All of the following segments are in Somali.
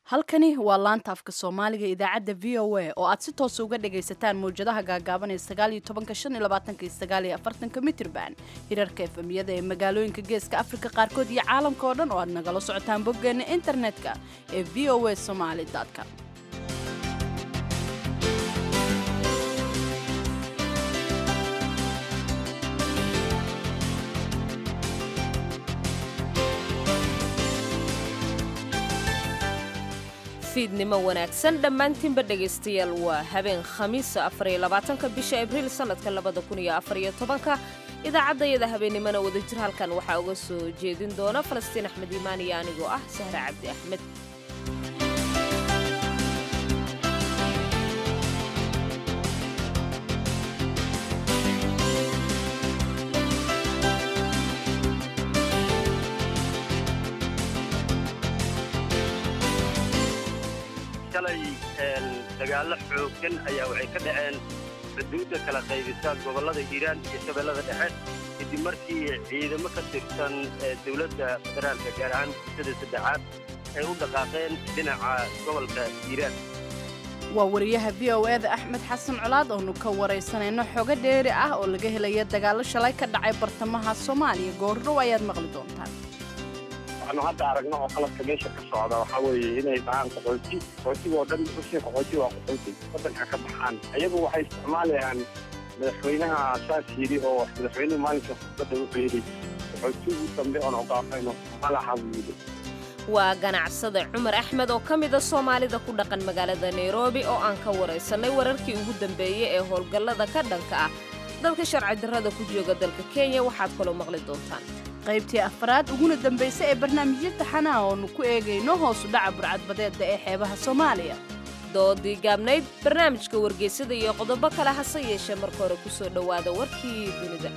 halkani waa laanta afka soomaaliga idaacadda v o a oo aad si toosa uga dhagaysataan mawjadaha gaagaaban ee sagaaliyo tobanka shan iyo labaatanka iyo sagaaliyo afartanka mitirban hirarka efemiyada ee magaalooyinka geeska afrika qaarkood iyo caalamka oo dhan oo aad nagala socotaan boggeena internetka ee v o a somaali com fiidnimo wanaagsan dhammaantiinba dhegaystayaal waa habeen khamiisa afariyo labaatanka bisha abriil sannadka labada kun iyo afariyo tobanka idaacaddayada habeennimona wadajir halkan waxaa uga soo jeedin doona falastiin axmed iimaan iyo anigoo ah sahre cabdi axmed shalay dagaallo xooggan ayaa waxay ka dhaceen xuduudda kala qaybisa gobollada hiiraan iyo shabeellada dhexe kadib markii ciidamo ka tirsan dowladda federaalka gaar ahaan bulshada saddexaad ay u dhaqaaqeen dhinaca gobolka hiiraan waa wariyaha v o eda axmed xasan colaad oonu ka waraysanayno xogo dheeri ah oo laga helaya dagaallo shalay ka dhacay bartamaha soomaaliya goordhow ayaad maqli doontaan waxaanu hadda aragno oo qalabka meesha ka socda waxaa weeye inay dhahaan qaxooti qaxootigoo dhan ushii qaxooti waa qaxooti waddanka ka baxaan ayagu waxay isticmaalayaan madaxweynaha saas yidhi oo madaxweynuhu maalinka khudbadda wuxuu yidhi qaxootigii dambe oon ogaafayno malaha buu yidhi waa ganacsade cumar axmed oo ka mida soomaalida ku dhaqan magaalada nairobi oo aan ka waraysannay wararkii ugu dambeeyey ee howlgallada ka dhanka ah dadka sharci darrada ku jooga dalka kenya waxaad kaloo maqli doontaan qaybtii afraad uguna dambaysa ee barnaamijyo taxanaha oonu ku eegayno hoosu dhaca burcadbadeedda ee xeebaha soomaaliya doodii gaabnayd barnaamijka wargeysada iyo qodobo kale hase yeeshee marka hore ku soo dhowaada warkii dunida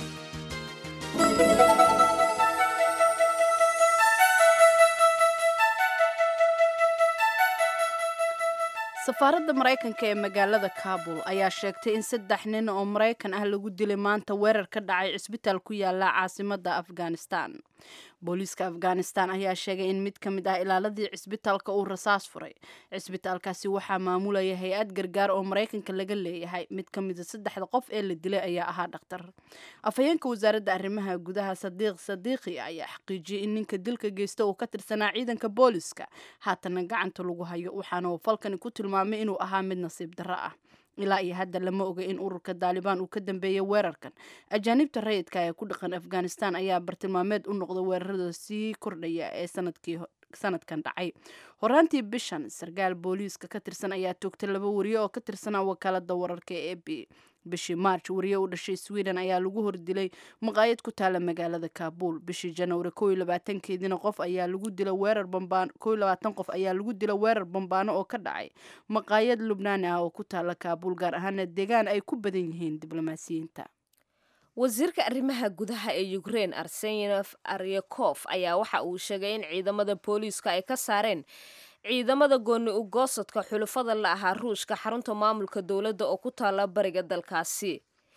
safaaradda maraykanka ee magaalada kabul ayaa sheegtay in saddex nin oo maraykan ah lagu dilay maanta weerar ka dhacay cisbitaal ku yaala caasimadda afghanistan booliiska afghanistan ayaa sheegay in mid ka mid ah ilaaladii cisbitaalka uu rasaas furay cisbitaalkaasi waxaa maamulaya hay-ad gargaar oo maraykanka laga leeyahay mid ka mida saddexda qof ee la dilay ayaa ahaa dhakhtar afhayeenka wasaaradda arrimaha gudaha sadiiq sadiiqi ayaa xaqiijiyey in ninka dilka geysta uu ka tirsanaa ciidanka booliiska haatana gacanta lagu hayo waxaana uu falkani ku tilmaamay inuu ahaa mid nasiib darro ah ilaa iyo hadda lama oga in ururka daalibaan uu ka dambeeyey weerarkan ajaanibta rayidka ee ku dhaqan afghanistan ayaa bartilmaameed u noqda weerarada sii kordhaya ee sanadkii sanadkan dhacay horaantii bishan sarkaal booliiska ka tirsan ayaa toogtay laba wariye oo ka tirsanaa wakaalada wararka ee a b bishii march wariye u dhashay sweden ayaa lagu hordilay maqaayad ku taala magaalada kabul bishii janwari ko iyo labaatankeediina qof ayaa lagu dila weerar bambaan ko iyo labaatan qof ayaa lagu dila weerar bambaano oo ka dhacay maqaayad lubnaani ah oo ku taala kabul gaar ahaana deegaan ay ku badan yihiin diblomaasiyiinta wasiirka arrimaha gudaha ee ukrein arsenef aryakof ayaa waxa uu sheegay in ciidamada booliiska ay ka saareen ciidamada gooni u goosadka xulufada la ahaa ruushka xarunta maamulka dowladda oo ku taala bariga dalkaasi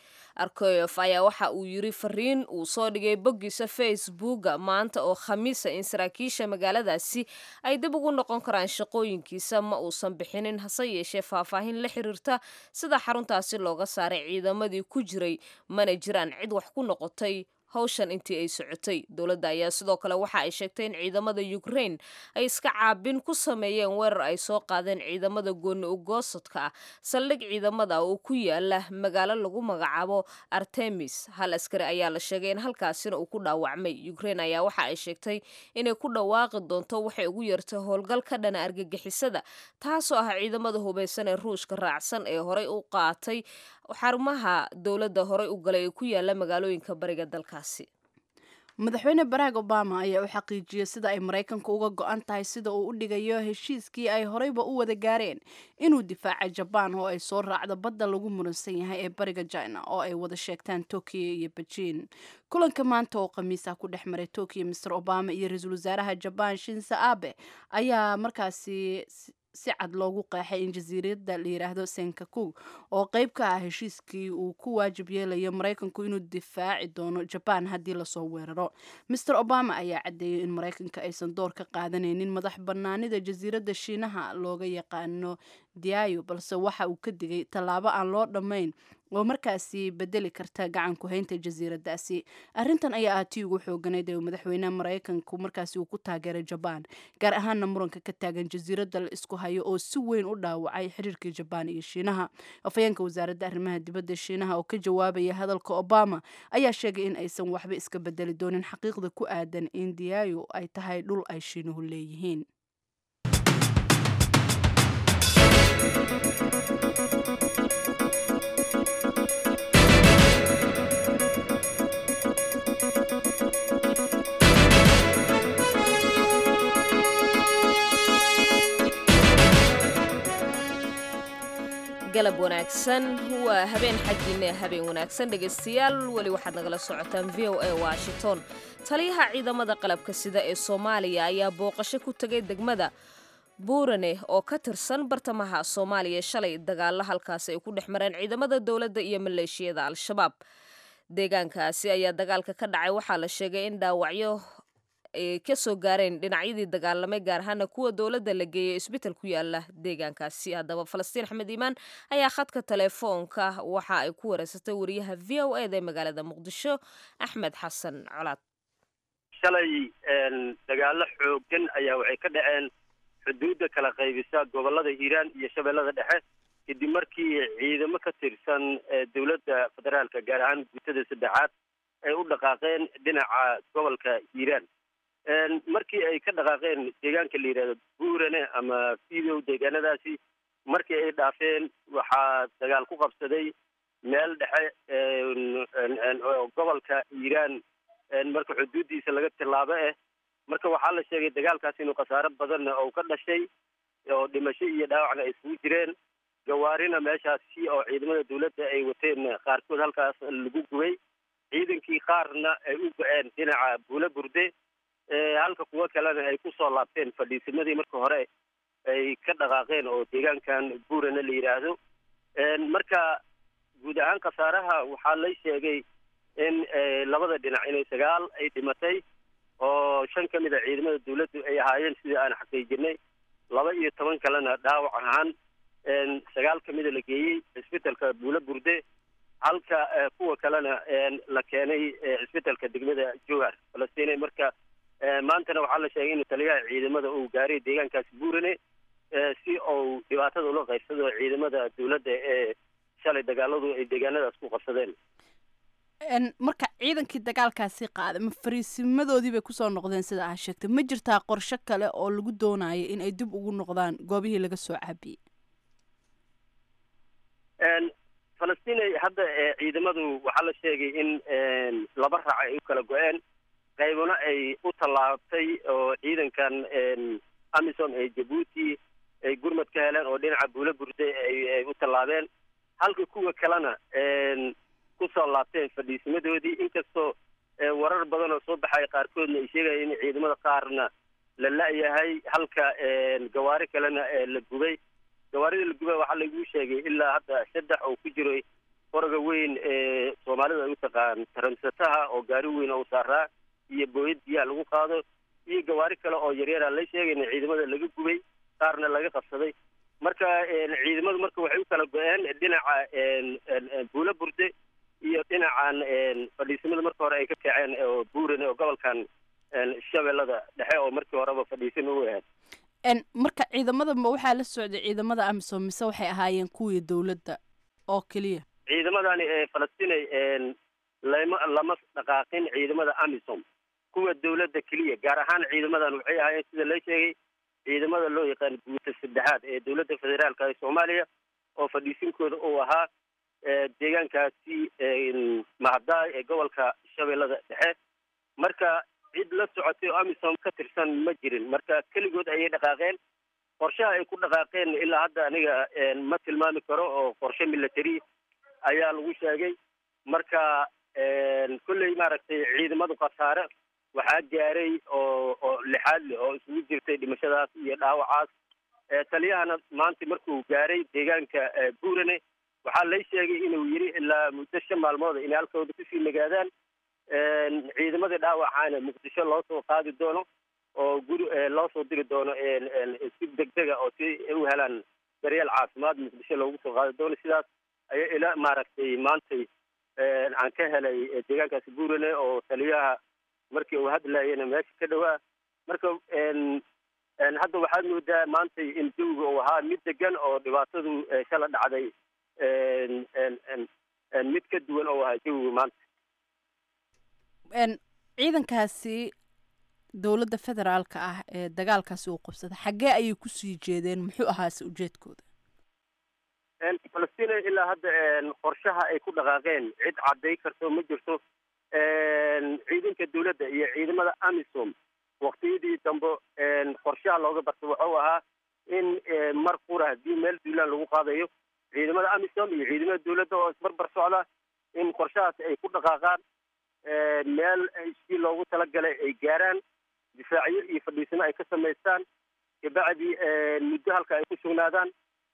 arkoyof ayaa waxa uu yiri fariin uu soo dhigay boggiisa facebooka maanta oo khamiisa in saraakiisha magaaladaasi ay dib ugu noqon karaan shaqooyinkiisa ma uusan bixinin hase yeeshee faahfaahin la xiriirta sida xaruntaasi looga saaray ciidamadii ku jiray mana jiraan cid wax ku noqotay hawshan intii ay socotay dowladda ayaa sidoo kale waxa ay sheegtay in ciidamada ukrain ay iska caabin ku sameeyeen weerar ay soo qaadeen ciidamada gooni u goosadka ah saldhig ciidamada oo ku yaala magaalo lagu magacaabo artemis hal askari ayaa la sheegay in halkaasina uu ku dhaawacmay ukrain ayaa waxa ay sheegtay inay ku dhawaaqi doonto waxay ugu yeertay howlgal ka dhana argagixisada taasoo ah ciidamada hubaysan ee ruushka raacsan ee horey u qaatay xarumaha dowladda horey u galay ee ku yaala magaalooyinka bariga dalkaasi madaxweyne barack obama ayaa u xaqiijiyey sida ay maraykanka uga go-an tahay sida uu u dhigayo heshiiskii ay horeyba u wada gaareen inuu difaaca jabaan oo ay soo raacdo badda lagu muransan yahay ee bariga china oo ay wada sheegtaan tokiyo iyo bejiin kulanka maanta oo khamiisa ku dhex maray tokiyo master obama iyo ra-iisul wasaaraha jabaan shinsa abe ayaa markaasi si cad loogu qeexay in jasiiradda la yidhaahdo senkakug oo qeyb ka ah heshiiskii uu ku waajib yeelayo maraykanku inuu difaaci doono jabaan haddii lasoo weeraro master obama ayaa caddeeyey in maraykanka aysan door ka qaadanaynin madax bannaanida jasiiradda shiinaha looga yaqaano diayo balse waxa uu ka digay tallaabo aan loo dhammayn oo markaasi bedeli karta gacan ku-haynta jasiiraddaasi arrintan ayaa ah tii ugu xooganayd ee madaxweynaha maraykanku markaasi uu ku taageeray jabaan gaar ahaana muranka ka taagan jasiiradda la isku hayo oo si weyn u dhaawacay xiriirkii jabaan iyo shiinaha afhayeenka wasaaradda arrimaha dibadda shiinaha oo ka jawaabaya hadalka obama ayaa sheegay in aysan waxba iska bedeli doonin xaqiiqda ku aadan in diayo ay tahay dhul ay shiinuhu leeyihiin galab wanaagsan waa habeen xaggiina habeen wanaagsan dhegaystayaal weli waxaad nagala socotaan v o a washington taliyaha ciidamada qalabka sida ee soomaaliya ayaa booqasho ku tegay degmada buurane oo ka tirsan bartamaha soomaaliya shalay dagaalo halkaasi ay ku dhex mareen ciidamada dowladda iyo maleeshiyada al-shabaab deegaankaasi ayaa dagaalka ka dhacay waxaa la sheegay in dhaawacyo ay ka soo gaareen dhinacyadii dagaalamay gaar ahaana kuwa dowladda la geeyay isbital ku yaala deegaankaasi haddaba falastiin axmed iimaan ayaa khadka telefoonka waxa ay ku wareysatay wariyaha v o eda ee magaalada muqdisho axmed xasan colaad shalay dagaalo xoogan ayaa waxay ka dhaceen xuduudda kala qaybisa gobollada hiiraan iyo shabeellada dhexe kadib markii ciidamo ka tirsan dowladda federaalka gaar ahaan guutada saddexaad ay u dhaqaaqeen dhinaca gobolka hiiraan markii ay ka dhaqaaqeen deegaanka la yidhahdo buurane ama fidow deegaanadaasi markii ay dhaafeen waxaa dagaal ku qabsaday meel dhexe gobolka hiiraan marka xuduuddiisa laga tilaabo ah marka waxaa la sheegay dagaalkaas inuu khasaaro badan oo ka dhashay oo dhimasho iyo dhaawacna ay isugu jireen gawaarina meeshaasi oo ciidamada dawladda ay wateen qaarkood halkaas lagu gubay ciidankii qaarna ay u go-een dhinaca buula burde halka kuwo kalena ay kusoo laabteen fadhiisimadii marka hore ay ka dhaqaaqeen oo deegaankan buurana la yidhaahdo marka guud ahaan khasaaraha waxaa lay sheegay in labada dhinac inay sagaal ay dhimatay oo shan ka mid a ciidamada dawladdu ay ahaayeen sidii aan xaqiijinay laba iyo toban kalena dhaawac ahaan sagaal ka mida la geeyey cisbitalka buula burde halka kuwa kalena la keenay cisbitalka degmada jowhar falastiin marka maantana waxaa la sheegay inuu taliyaha ciidamada uu gaaray deegaankaasi buurane si uu dhibaatada ula qaybsado ciidamada dawladda ee shalay dagaaladu ay deegaanadaas ku qabsadeen marka ciidankii dagaalkaasi qaaday ma fariisimadoodii bay kusoo noqdeen sida aa sheegtay ma jirtaa qorshe kale oo lagu doonayo in ay dib ugu noqdaan goobihii laga soo caabiyey falastiin hadda ciidamadu waxaa la sheegay in laba raac ay u kala go-een qaybuna ay u tallaabtay oo ciidankan amisom ee jabuuti ay gurmad ka heleen oo dhinaca buula burde ay u tallaabeen halka kuwa kalena kusoo laabteen fadhiisimadoodii inkastoo warar badan oo soo baxay qaarkoodna ay sheegaya in ciidamada qaarna la la-yahay halka gawaari kalena la gubay gawaarida la gubay waxaa lagu sheegay ilaa hadda saddex oo ku jiro foroga weyn ee soomaalida ay u taqaan taramsataha oo gaari weyn oo saaraa iyo booyad biyaha lagu qaado iyo gawaari kale oo yaryara la sheegayna ciidamada laga gubay qaarna laga qabsaday marka ciidamadu marka waxay u kala go-een dhinaca buula burde iyo dhinacan fadhiisimada marka hore ay ka kaceen oo buurane oo gobolkan shabeellada dhexe oo markii horeba fadhiisin u ahayd marka ciidamada ma waxaa la socday ciidamada amisom mise waxay ahaayeen kuwii dawladda oo keliya ciidamadani falastiin lama lama dhaqaaqin ciidamada amisom kuwa dawladda keliya gaar ahaan ciidamadan waxay ahaayeen sida la sheegay ciidamada loo yaqaan guuta saddexaad ee dawladda federaalka ee soomaaliya oo fadhiisinkooda uu ahaa deegaankaasi mahadaay ee gobolka shabeellada dhexe marka cid la socotay oo amisom ka tirsan ma jirin marka keligood ayay dhaqaaqeen qorshaha ay ku dhaqaaqeen ilaa hadda aniga ma tilmaami karo oo qorshe military ayaa lagu sheegay marka kolley maaragtay ciidamadu khasaare waxaa gaaray oo oo lixaad leh oo isugu jirtay dhimashadaas iyo dhaawacaas taliyahana maanta markuu gaaray deegaanka buurane waxaa lay sheegay inuu yidhi ilaa muddo shan maalmooda inay halkooda kusii nagaadaan ciidamadii dhaawacaana muqdisho loo soo qaadi doono oo guri loo soo diri doono si degdega oo si u helaan daryeel caafimaad muqdisho loogu soo qaadi doono sidaas ayaa ila maaragtay maantay aan ka helay deegaankaasi buurane oo taliyaha markii uu hadlayana meesha ka dhowaa marka hadda waxaad moodaa maantay in jawiga uu ahaa mid degan oo dhibaatadu shala dhacday mid ka duwan oo ahaa jawiga maanta ciidankaasi dowladda federaalka ah ee dagaalkaasi uu qabsaday xaggee ayay kusii jeedeen muxuu ahaase ujeedkooda falastiin ilaa hadda qorshaha ay ku dhaqaaqeen cid cadday karto ma jirto ciidanka dowladda iyo ciidamada amisom waktiyadii dambe qorshaha looga bartay wuxuu ahaa in mar qura haddii meel duulaan lagu qaadayo ciidamada amisom iyo ciidamada dowladda oo isbarbar socda in qorshahaas ay ku dhaqaaqaan meel si loogu talagalay ay gaaraan difaacyo iyo fadhiisano ay ka samaystaan kabacdi muddo halka ay ku sugnaadaan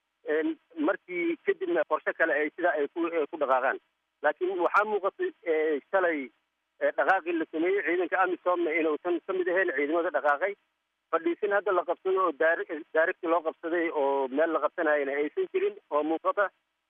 markii kadibna qorshe kale ay sidaa ay ku dhaqaaqaan laakiin waxaa muuqatay shalay dhaqaaqii la sameeyey ciidanka amisomna inuusan ka mid ahayn ciidamada dhaqaaqay fadhiisin hadda la qabsado oo daarigti loo qabsaday oo meel la qabsanayana aysan jirin oo muuqata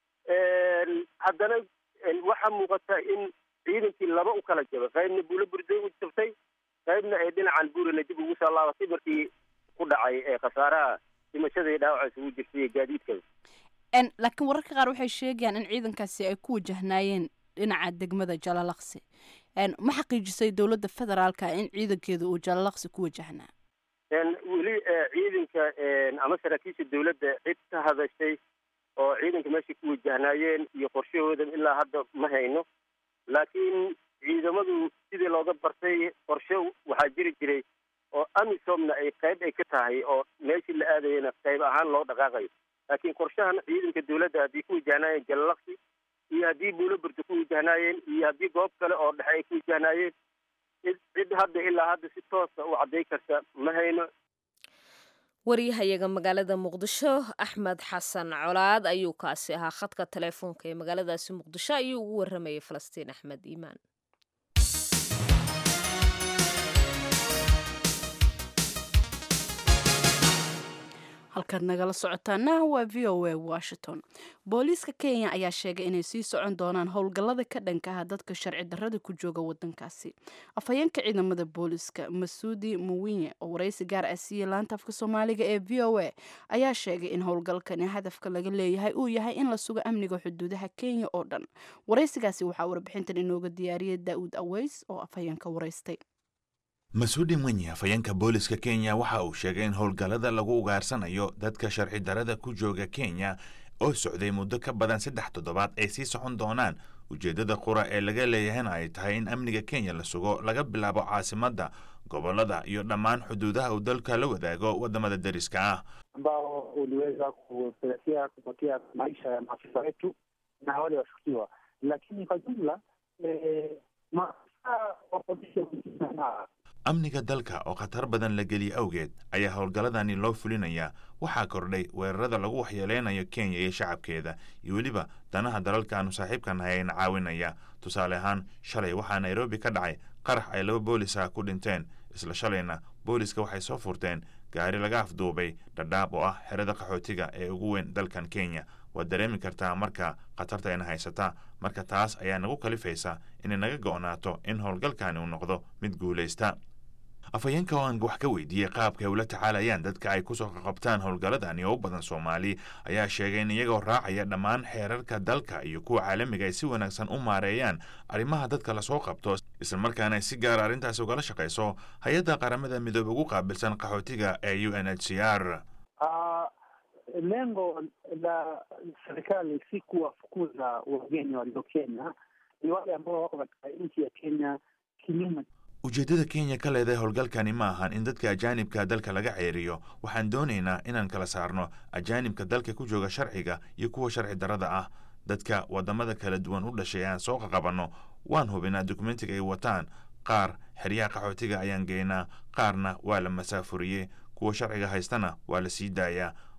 haddana waxaa muuqata in ciidankii laba u kala jabay qaybna buulo burday u jabtay qaybna ay dhinacan buurina dib ugu soo laabatay markii ku dhacay khasaaraha dhimashada iyo dhaawaca isugu jirtay iyo gaadiidkada laakiin wararka qaar waxay sheegayaan in ciidankaasi ay ku wajahnaayeen dhinaca degmada jalalaqsi ma xaqiijisay dowladda federaalka in ciidankeeda uu jalalaqsi ku wajahnaa weli ciidanka ama saraakiisha dowladda cid ka hadashay oo ciidanka meeshay ku wajahnaayeen iyo qorshahooda ilaa hadda ma hayno laakiin ciidamadu sidii looga bartay qorshe waxaa jiri jiray oo amisomna ay qayb ay ka tahay oo meeshii la aadayana qayb ahaan loo dhaqaaqayo laakiin qorshahan ciidanka dowladda haddii ku wajahnaayeen jalalaqsi iyo haddii buulo burda ku wajahnaayeen iyo haddii goob kale oo dhexe ay ku wajahnaayeen cid hadda ilaa hadda si toosa u cadday karta ma hayno waryahayaga magaalada muqdisho axmed xasan colaad ayuu kaasi ahaa khadka teleefoonka ee magaaladaasi muqdisho ayuu ugu waramayay falastiin axmed iimaan halkaad nagala socotaana waa v o a washington booliiska kenya ayaa sheegay inay sii socon doonaan howlgallada ka dhanka ah dadka sharci darrada ku jooga wadankaasi afhayeenka ciidamada booliiska masuudi muwinye oo waraysi gaar ah siiyey laanta afka soomaaliga ee v o a ayaa sheegay in howlgalkani hadafka laga leeyahay uu yahay in la sugo amniga xuduudaha kenya oo dhan waraysigaasi waxaa warbixintan inooga diyaariyay daa'uud aweys oo afhayeenka waraystay masuudi mwenye afhayeenka booliska kenya waxa uu sheegay in howlgallada lagu ugaarsanayo dadka sharci darrada ku jooga kenya oo socday muddo ka badan saddex toddobaad ay sii socon doonaan ujeeddada qura ee laga leeyahayna ay tahay in amniga kenya la sugo laga bilaabo caasimadda gobollada iyo dhammaan xuduudaha uu dalka la wadaago waddamada deriska ah ambao uliweza kupelekea kupotea maisha ya maafisa wetu na wale washukiwa, lakini kwa jumla eh, maafisa wa polisi wamesema amniga dalka oo khatar badan la geliye awgeed ayaa howlgalladani loo fulinayaa waxaa kordhay weerarada lagu waxyeeleynayo kenya iyo shacabkeeda iyo weliba danaha dalalkaanu saaxiibka nahay ayna caawinaya tusaale ahaan shalay waxaa nairobi ka dhacay qarax ay laba boolis ah ku dhinteen isla shalayna booliska waxay soo furteen gaari laga afduubay dhadhaab oo ah xerada qaxootiga ee ugu weyn dalkan kenya waad dareemi kartaa marka khatarta ayna haysataa marka taas ayaa nagu kalifaysa inay naga go'naato in howlgalkani uu noqdo mid guulaysta afhayeenka oo aan wax ka weydiiyey qaabka ay ula tacaalayaan dadka ay kusoo qaqabtaan howlgalladani oo u badan soomaali ayaa sheegay in iyagoo raacaya dhammaan xeerarka dalka iyo kuwa caalamiga ay si wanaagsan u maareeyaan arrimaha dadka lasoo qabto islamarkaana ay si gaara arrintaas ugala shaqayso hay-adda qaramada midoobe ugu qaabilsan qaxootiga ee u n h c r Uh, lengo la serikali si kuwafukuza wageni walio Kenya, ni wale ambao wako katika nchi ya Kenya kinyume ujeeddada kenya ka leedahay howlgalkani ma ahan in dadka ajaanibka dalka laga ceeriyo waxaan doonaynaa inaan kala saarno ajaanibka dalka ku jooga sharciga iyo kuwa sharci darrada ah dadka waddamada kala duwan u dhashay aan soo qaqabanno waan hubinaa dukumentiga ay wataan qaar xeryaha qaxootiga ayaan geynaa qaarna waa la masaafuriyey kuwa sharciga haystana waa la sii daayaa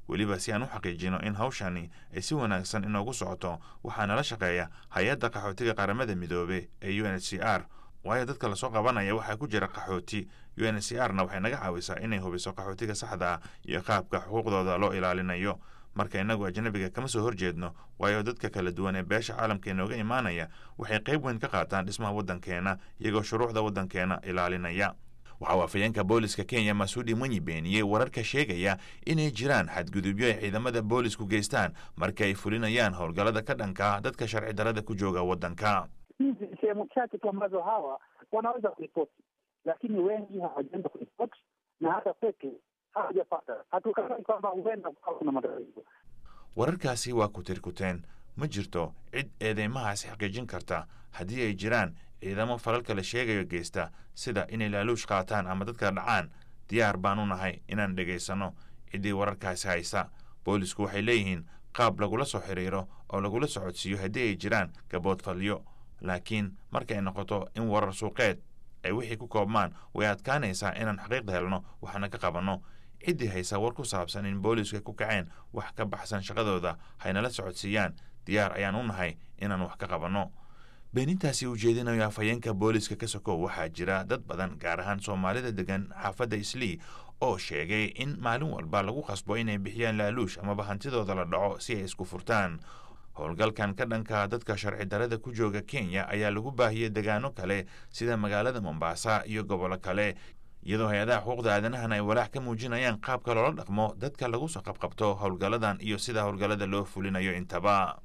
weliba si aan u xaqiijino in hawshani ay si wanaagsan inoogu socoto waxaa nala shaqeeya hay-adda qaxootiga qaramada midoobe ee u n h c r waayo dadka lasoo qabanaya waxaa ku jira qaxooti u n h c r na waxay naga caawisaa inay hubiso qaxootiga saxda ah iyo qaabka xuquuqdooda loo ilaalinayo marka innagu ajnabiga kama soo horjeedno waayo dadka kala duwan ee beesha caalamka inooga imaanaya waxay qayb weyn ka qaataan dhismaha waddankeena iyagoo shuruucda waddankeena ilaalinaya waxaa waafayeenka booliska kenya masuudi mwenyi beeniyey wararka sheegaya inay jiraan xadgudubyo ay ciidamada boolisku geystaan marka ay fulinayaan howlgallada ka dhanka dadka sharci darada ku jooga waddanka hizi ni sehemu chache tu ambazo hawa wanaweza kuripoti, lakini wengi hawajaenda kuripoti na hata peke hawajapata. Hatukatai kwamba huenda kukawa kuna matatizo. wararkaasi waa kutirkuteen ma jirto cid eedeymahaasi xaqiijin karta haddii ay jiraan ciidamo falalka la sheegayo geysta sida inay laaluush qaataan ama dadka dhacaan diyaar baan u nahay inaan dhegaysanno ciddii wararkaasi haysa boolisku waxay leeyihiin qaab lagula soo xiriiro oo lagula socodsiiyo haddii ay jiraan gaboodfalyo laakiin markay noqoto in warar suuqeed ay wixii ku koobmaan way adkaanaysaa inaan xaqiiqda helno waxna ka qabanno ciddii haysa war ku saabsan in boolisku ay ku kaceen wax ka baxsan shaqadooda haynala socodsiiyaan diyaar ayaan u nahay inaan wax ka qabanno beenintaasi ujeedinayo afhayeenka booliska ka sokow waxaa jira dad badan gaar ahaan soomaalida degan xaafadda islii oo sheegay in maalin walba lagu qasbo inay bixiyaan laaluush amaba hantidooda la dhaco si ay isku furtaan howlgalkan ka dhanka dadka sharci darada ku jooga kenya ayaa lagu baahiyey degaano kale sida magaalada mombasa iyo gobollo kale iyadoo hay-adaha xuquuqda aadanahan ay walaac ka muujinayaan qaabka loola dhaqmo dadka lagu soo qabqabto howlgalladan iyo sida howlgallada loo fulinayo intaba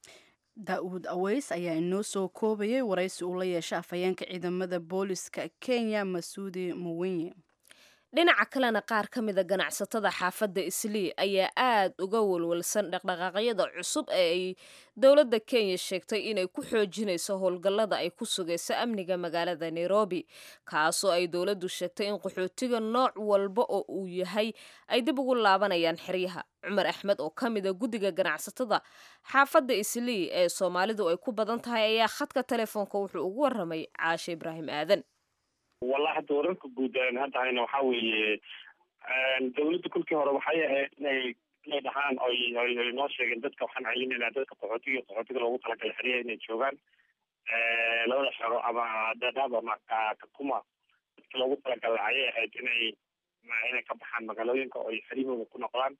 daa-uud aweys ayaa inoo soo koobayay waraysi uu la yeesha afhayeenka ciidamada booliska kenya masuudi muwenye dhinaca kalena qaar ka mida ganacsatada xaafadda islii ayaa aad uga walwalsan dhaqdhaqaaqyada cusub ee ay dowladda kenya sheegtay inay ku xoojinayso howlgallada ay ku sugayso amniga magaalada nairobi kaasoo ay dowladdu sheegtay in qaxootiga nooc walba oo uu yahay ay dib ugu laabanayaan xeryaha cumar axmed oo ka mida guddiga ganacsatada xaafadda islii ee soomaalidu ay ku badan tahay ayaa khadka telefoonka wuxuu ugu waramay caashe ibraahim aadan wallahi hadda wararka guud aan hadda hayna waxaa weeye dawladda kolkii hore waxay ahayd inay inay dhahaan oy oy oy noo sheegeen dadka waxaan celinayna dadka qaxootiga qaxootiga loogu talagalay xeryaha inay joogaan labada xero ama dadaab ama kakuma dadka loogu talagalay ayay ahayd inay inay ka baxaan magaalooyinka oo xeryahooda ku noqdaan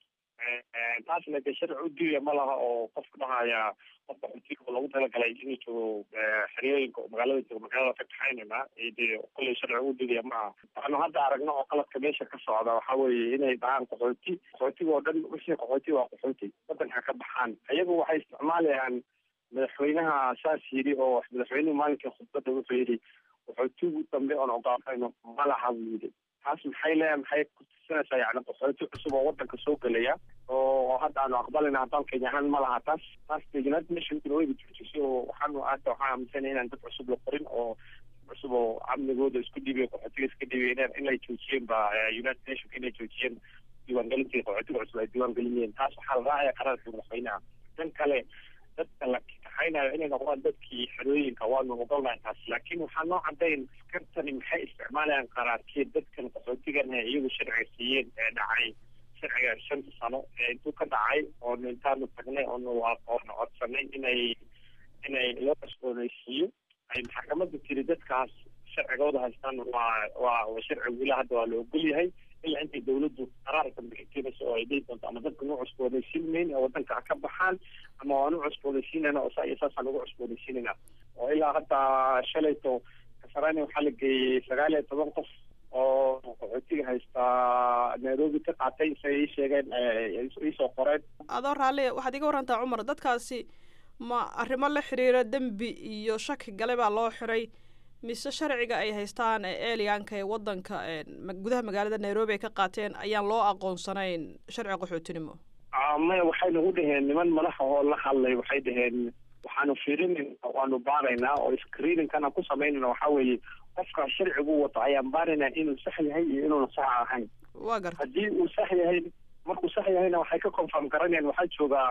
taasna de sharci u diiya ma laha oo qofka dhahaya qofka qaxootiga loogu talagalay inuu joogo xeryooyinka oo magaalada joogo magaalada ka kaxaynayna de kolley sharci u diidaya ma aha waxaanu hadda aragno oo qaladka meesha ka socda waxa weeye inay dhahaan qaxooti qaxootiga oo dhan wixii qaxooti waa qaxooti wadanka ka baxaan iyagu waxay isticmaalayaan madaxweynaha saas yidhi oo madaxweynuhu maalinkii khudbadda wuxuu yidhi qaxootigu dambe oon ogaafayno ma laha buu yidhi taas maxay leeyahay maxay kutusinaysaa yani qaxooti cusub oo wadanka soo gelaya oo hadda aanu aqbalina haddaan kenya ahaan ma laha taas taas de united nationkuna wayba joojisay oo waxaanu hadda waxaan aaminsanay inaan dad cusub la qorin oo cusub oo amnigooda isku dhiibay qaxootiga iska dhiibay inay joojiyeen ba united nationka inay joojiyeen diiwaangelintii qaxootiga cusub ay diiwaangelinayeen taas waxaa la raacaya qaraarka madaxweynaha dan kale dadka la kaxaynayo inay noqdaan dadkii xerooyinka waanu ogolnahay taas laakiin waxaa noo cadayn askartani maxay isticmaalayaan qaraarkeed dadkan qaxootigan ee iyagu sharciga siiyeen ee dhacay sharciga shanta sano ee intuu ka dhacay oonu intaanu tagnay oonu oonu codsanay inay inay loo cusboonaysiiyo ay maxkamadda tiri dadkaas sharcigooda haystaan waa waa sharcigu ilaa hadda waa la ogol yahay ilaa intay dawladdu qaraar dambe ka keenayso oo ay dhihi doonto ama dadka nu cusboonaysiin mayn oo wadanka ka baxaan ama waanu cusboonaysiinayna oo saa iyo saasaan ugu cusboonaysiinayna oo ilaa hadda shalayto kasarani waxaa la geeyey sagaal iyo toban qof oo qaxootiga haystaa nairobi ka qaatay isay ii sheegeen iisoo qoreen adoo raalli waxaad iga warantaa cumar dadkaasi ma arrimo la xiriira dembi iyo shaki gale baa loo xiray mise sharciga ay haystaan ee eliyanka ee wadanka gudaha magaalada nairobi ay ka qaateen ayaan loo aqoonsanayn sharci qaxootinimo maya waxay nagu dhaheen niman madaxa oo la hadlay waxay dhaheen waxaanu fiirinayna waanu baaraynaa oo screeningkana ku samaynayna waxaa weeye qofka sharcigu wato ayaan baaraynaa inuu sax yahay iyo inuuna sax ahayn waa garta haddii uu sax yahay markuu sax yahayna waxay ka confirm garanayaan waxaa joogaa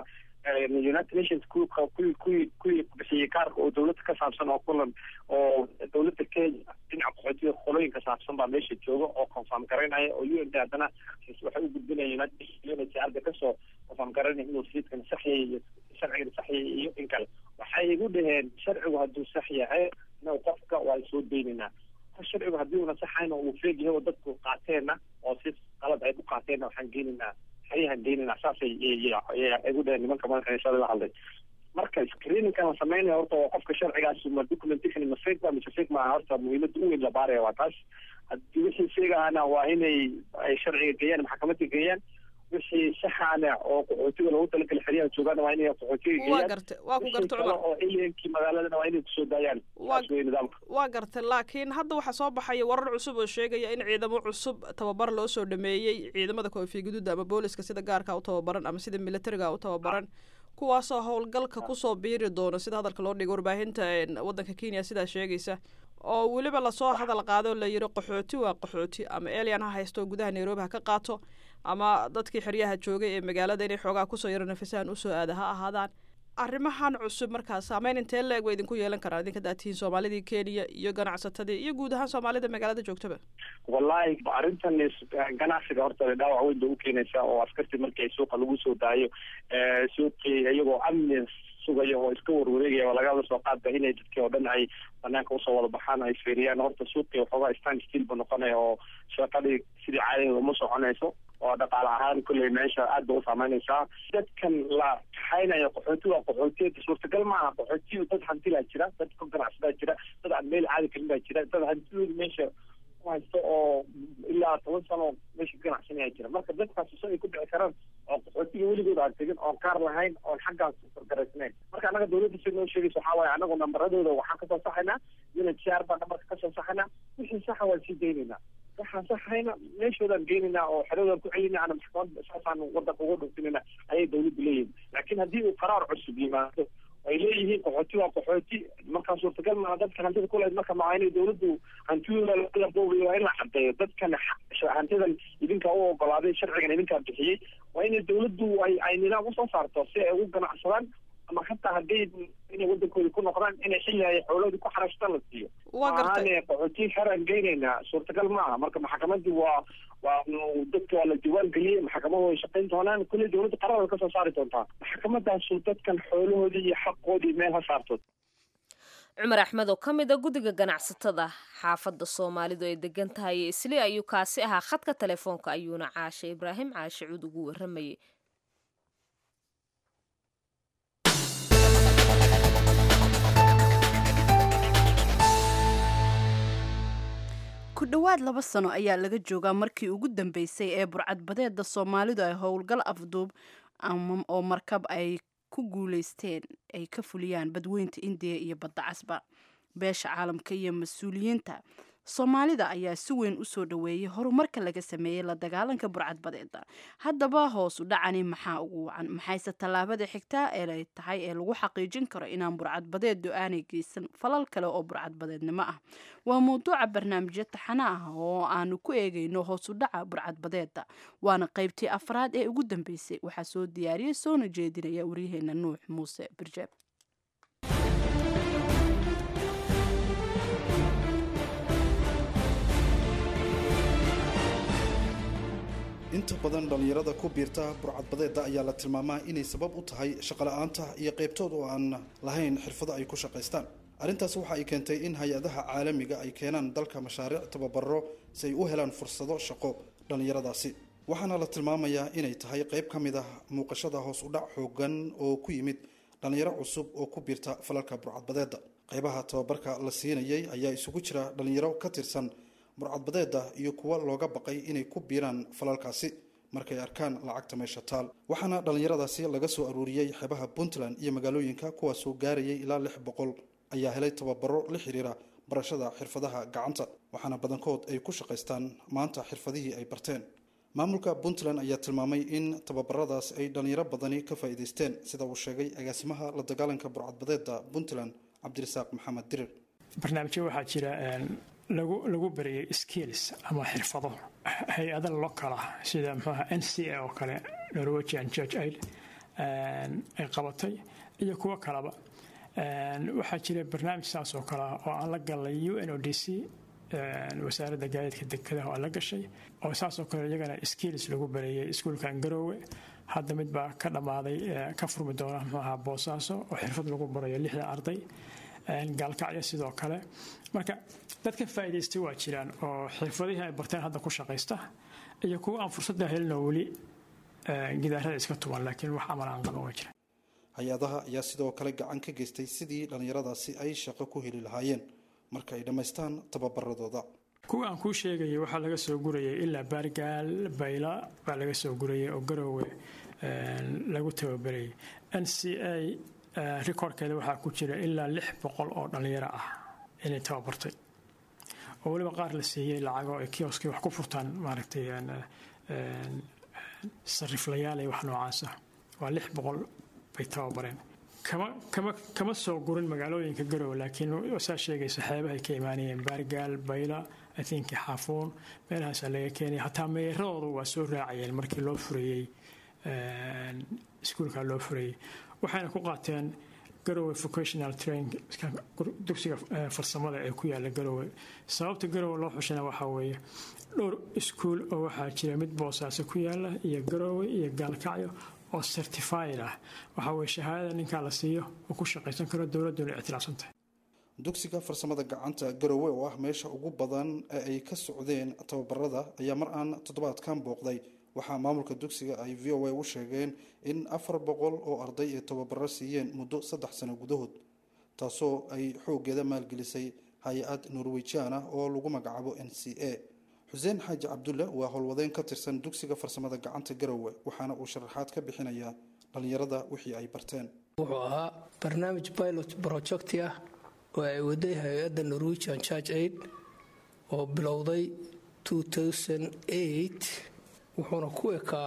united nations ku kuwii kuwii kuwii bixiyey kaarka oo dawladda ka saabsan oo kulan oo dawladda kenya dhinaca qaxootiga qolooyinka saabsan baa meesha jooga oo confirm garaynaya oo u n d haddana waxay u gudbinaya united nations arda kasoo confirm garaynaya inuu siidkan sax yahay iyo sharcigan sax yahay iyo in kale waxay igu dhaheen sharcigu hadduu sax yahay na qofka waa soo deynaynaa sharcigu haddii una saxayna uu feeg yahay oo dadku qaateenna oo si qalad ay ku qaateenna waxaan geenaynaa xeryahan geenaynaa saasay igu dhaheen nimanka madaxeysada la hadlay marka screeningkan la sameynaya horta waa qofka sharcigaas ma documentation ma fake ba mise fake maaha horta muhiimada u weyn la baaraya waa taas haddii wixii fake ahana waa inay ay sharciga geeyaan maxkamadda geeyaan wixii saxaana oo qaxootiga loogu talagalay xeryaha joogaana waa inay qaxootiga waa geeyaan gartay waa ku wixii gartay kale cumar oo alienkii magaaladana waa inay kusoo daayaan Waa- saas wey nidaamka waa gartay laakiin hadda waxaa soo baxaya warar cusub oo sheegaya in ciidamo cusub tababar loo soo dhameeyey ciidamada koofiya guduuda ama booliska sida gaarka u tababaran ama sida militariga u tababaran kuwaasoo howlgalka kusoo biiri doona sida hadalka loo dhigay warbaahinta een, wadanka kenya sidaa sheegaysa oo weliba lasoo hadal qaado oo la yiri qaxooti waa qaxooti ama elian ha haysto gudaha nairobi ha ka qaato ama dadkii xeryaha joogay ee magaalada inay xoogaa kusoo yaro nafisahan usoo aada ha ahaadaan arrimahan cusub markaas saameyn intee leeg way idinku yeelan karaan idinka daatiin soomaalidii kenya iyo ganacsatadii iyo guud ahaan soomaalida magaalada joogtaba wallahi arrintan is- ganacsiga horta dhaawac weyn bay u keenaysaa oo askartii markii ay suuqa lagu soo daayo eh, suuqii iyagoo amni sugaya oo iska warwareegaya oo lagaba soo qaadba inay dadkii oo dhan ay banaanka usoo wada baxaan ay fiiriyaan horta suuqii waxoogaa stand still bu noqonaya oo shaqadii sidii caadigeeda uma soconayso oo dhaqaale ahaan kulley meesha aad ba u saameynaysaa dadkan la kaxaynayo qaxooti waa qaxootiyeed suurtagal maaha qaxootiyu dad hantilaa jira dad ka ganacsadaa jira dad aan meel caadi karin baa jira dad hantidooda meesha ku haysto oo ilaa toban sano meesha ka ganacsanaya jira marka dadkaas so ay ku dhici karaan oo qaxootiga weligood aan tegin oon kaar lahayn oon xaggaas fargaraysnayn marka annaga dawladda si noo sheegaysa waxaa waaye anagu nambaradooda waxaan kasoo saxaynaa unhcr baan nambarka kasoo saxaynaa wixii saxa waan sii daynaynaa waxaan saxayna meeshoodaan geenaynaa oo xeradaan ku celinaa ana maxkamad saasaan wadanka uga dhuftinayna ayay dawladdu leeyihin laakiin haddii uu qaraar cusub yimaado ay leeyihiin qaxooti waa qaxooti markaa suurtagal maa dadka hantida kuleed marka maa inay dawladdu hantidooda la boobayo waa in la cadeeyo dadkan xa- hantidan idinkaa u ogolaaday sharcigan idinkaa bixiyey waa inay dawladdu ay ay nidaam usoo saarto si ay ugu ganacsadaan ama hataa hadday inay wadankooda ku noqdaan inay xilli ay xooloodii ku xaraashtaan la siiyo waa gartay maahaane qaxootiyi xeraan geynaynaa suurtagal maaha marka maxkamadii waa waa dadka waa la diwaan geliyey maxkamadu way shaqayn doonaan kulley dawladda qarar way kasoo saari doontaa maxkamadaasu dadkan xoolahoodii iyo xaqoodii meel ha saarto cumar axmed oo ka mid a guddiga ganacsatada xaafadda soomaalidu ay degan tahay isli ayuu kaasi ahaa khadka telefoonka ayuuna caashe ibraahim caashe cuud ugu waramayay ku dhowaad laba sano ayaa laga joogaa markii ugu dambeysay ee burcadbadeeda soomaalidu ay howlgal afduub ama oo markab ay ku guuleysteen ay ka fuliyaan badweynta indiya iyo badda casba beesha caalamka iyo mas-uuliyiinta soomaalida ayaa si weyn u soo dhoweeyey horumarka laga sameeyey la dagaalanka burcadbadeeda haddaba hoos u dhacani maxaa ugu wacan maxayse tallaabada xigtaa ee ay tahay ee lagu xaqiijin karo inaan burcadbadeedu aanay geysan falal kale oo burcadbadeednimo ah waa mawduuca barnaamijyo taxana ah oo aanu ku eegayno hoos u dhaca burcadbadeeda waana qaybtii afraad ee ugu dambeysay waxaa soo diyaariyey soona jeedinaya waryaheena nuux muuse birjeeb inta badan dhallinyarada ku biirta burcadbadeeda ayaa la tilmaamaa inay sabab u tahay shaqola'aanta iyo qaybtood oo aan lahayn xirfado ay ku shaqaystaan arrintaas waxa ay keentay in hay-adaha caalamiga ay keenaan dalka mashaariic tababaro si ay u helaan fursado shaqo dhallinyaradaasi waxaana la tilmaamayaa inay tahay qayb ka mid ah muuqashada hoos u dhac xoogan oo ku yimid dhallinyaro cusub oo ku biirta falalka burcadbadeeda qaybaha tababarka la siinayay ayaa isugu jira dhallinyaro ka tirsan burcadbadeeda iyo kuwa looga baqay inay ku biiraan falalkaasi markay arkaan lacagta meesha taal waxaana dhallinyaradaasi laga soo aruuriyey xeebaha puntland iyo magaalooyinka kuwaasoo gaarayay ilaa lix boqol ayaa helay tababaro la xiriira barashada xirfadaha gacanta waxaana badankood ay ku shaqaystaan maanta xirfadihii ay barteen maamulka puntland ayaa tilmaamay in tababaradaas ay dhallinyaro badani ka faa'iidaysteen sida uu sheegay agaasimaha la dagaalanka burcadbadeeda puntland cabdirasaaq maxamed dirir barnaamijyo waxaa jira lagu lagu bariyay skills ama xirfado hay-ada lokala sida mxuaha n c a oo kale norwegian church aid ay qabatay iyo kuwo kaleba waxaa jira barnaamij saas oo kale ah oo aan la galay u n o d c wasaaradda gaadiidka dekadaha oo la gashay oo saasoo kale iyagana skills lagu bareeyay iskuulkan garoowe hadda mid baa ka dhammaaday ka furmi doona muxuu ahaa boosaaso oo xirfad lagu barayo lixda arday gaalkacyo sidoo kale marka dadka faa'iidaystay waa jiraan oo xirfadihii ay barteen hadda ku shaqaysta iyo kuwa aan fursadda helinoo weli gidaarada iska tuban laakiin wax amal aan qaban waa jira hay-adaha ayaa sidoo kale gacan ka geystay sidii dhallinyaradaasi ay shaqo ku heli lahaayeen marka ay dhammaystaan tababaradooda kuwa aan kuu sheegayay waxaa laga soo gurayay ilaa baargaal bayla baa laga soo gurayay oo garoowe lagu tababarayay n c a rikoorkeeda waxaa ku jira ilaa lix boqol oo dhallinyaro ah inay tababartay oo weliba qaar la siiyey lacago ay kioskii wax ku furtaan maaragtay sariflayaal iyo wax noocaasa waa lix boqol bay tababareen kama kama kama soo gurin magaalooyinka garowe laakiin saa sheegaysa xeebahay ka imaanayeen baargaal bayla atinki xaafuun meelahaasaa laga keenaya hataa meeradooda waa soo raacayeen markii loo furayey iskuulka loo furayey waxayna ku qaateen garowe vocational train dugsiga farsamada ee ku yaala garowe sababta garowe loo xushana waxaa weeye dhowr iskuul oo waxaa jira mid boosaaso ku yaala iyo garowe iyo gaalkacyo oo certified ah waxaa weye shahaadada ninkaa la siiyo oo ku shaqaysan karo dowladduna ictilaafsan tahay dugsiga farsamada gacanta garowe oo ah meesha ugu badan ee ay ka socdeen tababarada ayaa mar aan toddobaadkan booqday waxaa maamulka dugsiga ay v o a u sheegeen in afar boqol oo arday ay tababaro siiyeen muddo saddex sano gudahood taasoo ay xooggeeda maalgelisay hay-ad norwejian ah oo lagu magacaabo n c a xuseen xaaji cabdulle waa howlwadeen ka tirsan dugsiga farsamada gacanta garowe waxaana uu sharaxaad ka bixinayaa dhallinyarada wixii ay barteen wuxuu ahaa barnaamij pilot projecti ah oo ay waday hay-adda norwegian church aid oo bilowday wuxuuna ku ekaa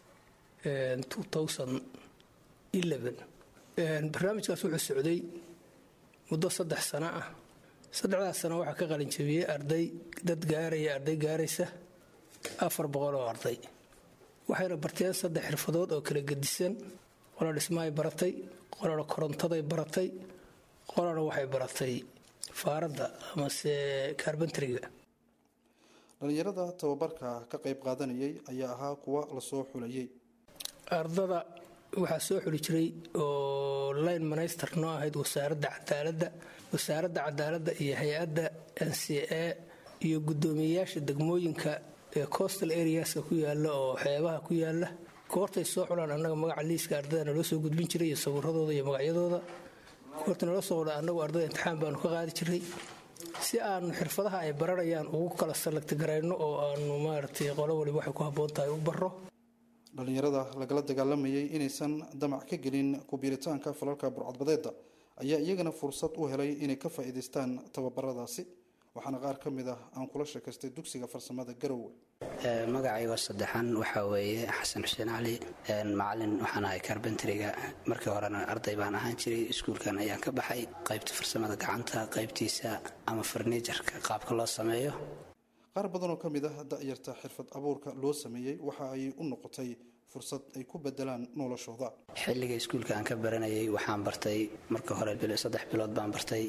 barnaamijkaas wuxuu socday muddo saddex sano ah saddexdaas sano waxaa ka qalinjabiyey arday dad gaaraya arday gaaraysa afar boqol oo arday waxayna barteen saddex xirfadood oo kala gedisan qola dhismahay baratay qolana korontaday baratay qolana waxay baratay faaradda amase kaarbantriga dhallinyarada tababarka ka qayb qaadanayay ayaa ahaa kuwa lasoo xulayay ardada waxaa soo xuli jiray oo line minister noo ahayd wasaaradda cadaaladda wasaaradda cadaaladda iyo hay-adda n c a iyo guddoomiyeyaasha degmooyinka ee coastal areaska ku yaala oo xeebaha ku yaala goortay soo xulaan annaga magaca liiska ardada naloo soo gudbin jiray iyo sawiradooda iyo magacyadooda goorta naloo soo qudha annagu ardada imtixaan baanu ka qaadi jiray si aanu xirfadaha ay baranayaan ugu kala salagti garayno oo aanu maaragtay qolo waliba waxay ku habboon tahay u barro dhallinyarada lagala dagaalamayay inaysan damac ka gelin kubiiritaanka falalka burcadbadeeda ayaa iyagana fursad u helay inay ka faa'iidaystaan tababaradaasi waxaana qaar ka mid ah aan kula sheekaystay dugsiga farsamada garowe magacaygo saddexan waxaa weeye xasan xuseen cali macalin waxaan ahay karbentriga markii horena arday baan ahaan jiray iskuulkan ayaan ka baxay qaybta farsamada gacanta qaybtiisa ama farniijarka qaabka loo sameeyo qaar badanoo ka mid ah da'yarta xirfad abuurka loo sameeyey waxa ay u noqotay fursad ay ku bedelaan noloshooda xilliga iskuulka aan ka baranayay waxaan bartay marka hore saddex bilood baan bartay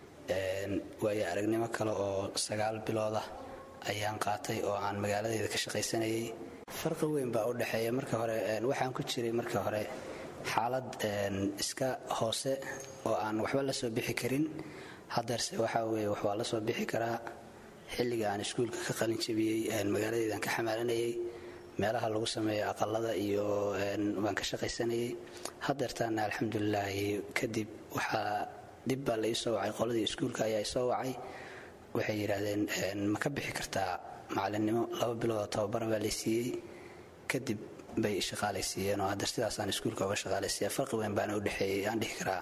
waayo aragnimo kale oo sagaal bilood ah ayaan qaatay oo aan magaaladeeda ka shaqaysanayay farqi weyn baa u dhexeeya marka hore waxaan ku jiray marka hore xaalad iska hoose oo aan waxba la soo bixi karin hadeerse waxaa weye wax waa la soo bixi karaa xilliga aan iskuulka ka qalin jabiyey magaaladeedaan ka xamaalanayay meelaha lagu sameeyo aqalada iyo waan ka shaqaysanayay hadeertaana alxamdulilaahi kadib waxaa dib baa la ii soo wacay qoladii iskuulka ayaa isoo wacay waxay yidhaahdeen ma ka bixi kartaa macalinimo laba biloodoo tababara baa laysiiyey kadib bay shaqaalaysiiyeen oo hadeer sidaasaan iskuulka uga shaqaalaysiiya farqi weyn baana udhexeeyey aan dhihi karaa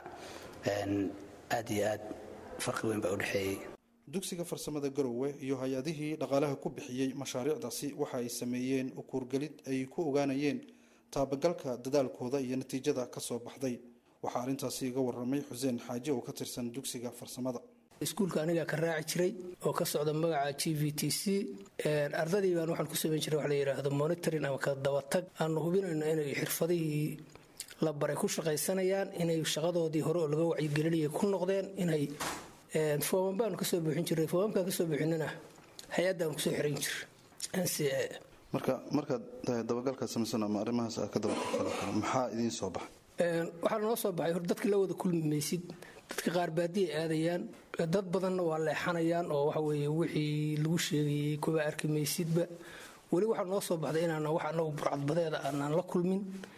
aad iyo aad farqi weyn baa udhexeeyey dugsiga farsamada garowe iyo hay-adihii dhaqaalaha ku bixiyey mashaariicdaasi waxa ay sameeyeen ukuurgelid ay ku ogaanayeen taabagalka dadaalkooda iyo natiijada ka soo baxday waxaa arrintaasi iga waramay xuseen xaaji oo ka tirsan dugsiga farsamada iskuulka anigaa ka raaci jiray oo ka socda magaca g v t c ardadii baan waxaan ku samayn jiray wax la yidhaahdo monitoring ama ka dabatag aanu hubinayno inay xirfadihii la baray ku shaqaysanayaan inay shaqadoodii hore oo laga wacyigelinayay ku noqdeen inay foomam baanu kasoo buuxin jiray foomamkaan kasoo buuxinana hay-addaanu kusoo xiran jir n c a marka markaad dabagalkaa samaysan ama arrimahaas aad ka dabagalkala kale maxaa idiin soo baxay waxaa noo soo baxay hor dadka la wada kulmi maysid dadka qaar baadiya aadayaan dad badanna waa leexanayaan oo waxa weeye wixii lagu sheegayey kuwa arki maysidba weli waxaa noo soo baxday inaana wax anagu burcadbadeeda aanaan la kulmin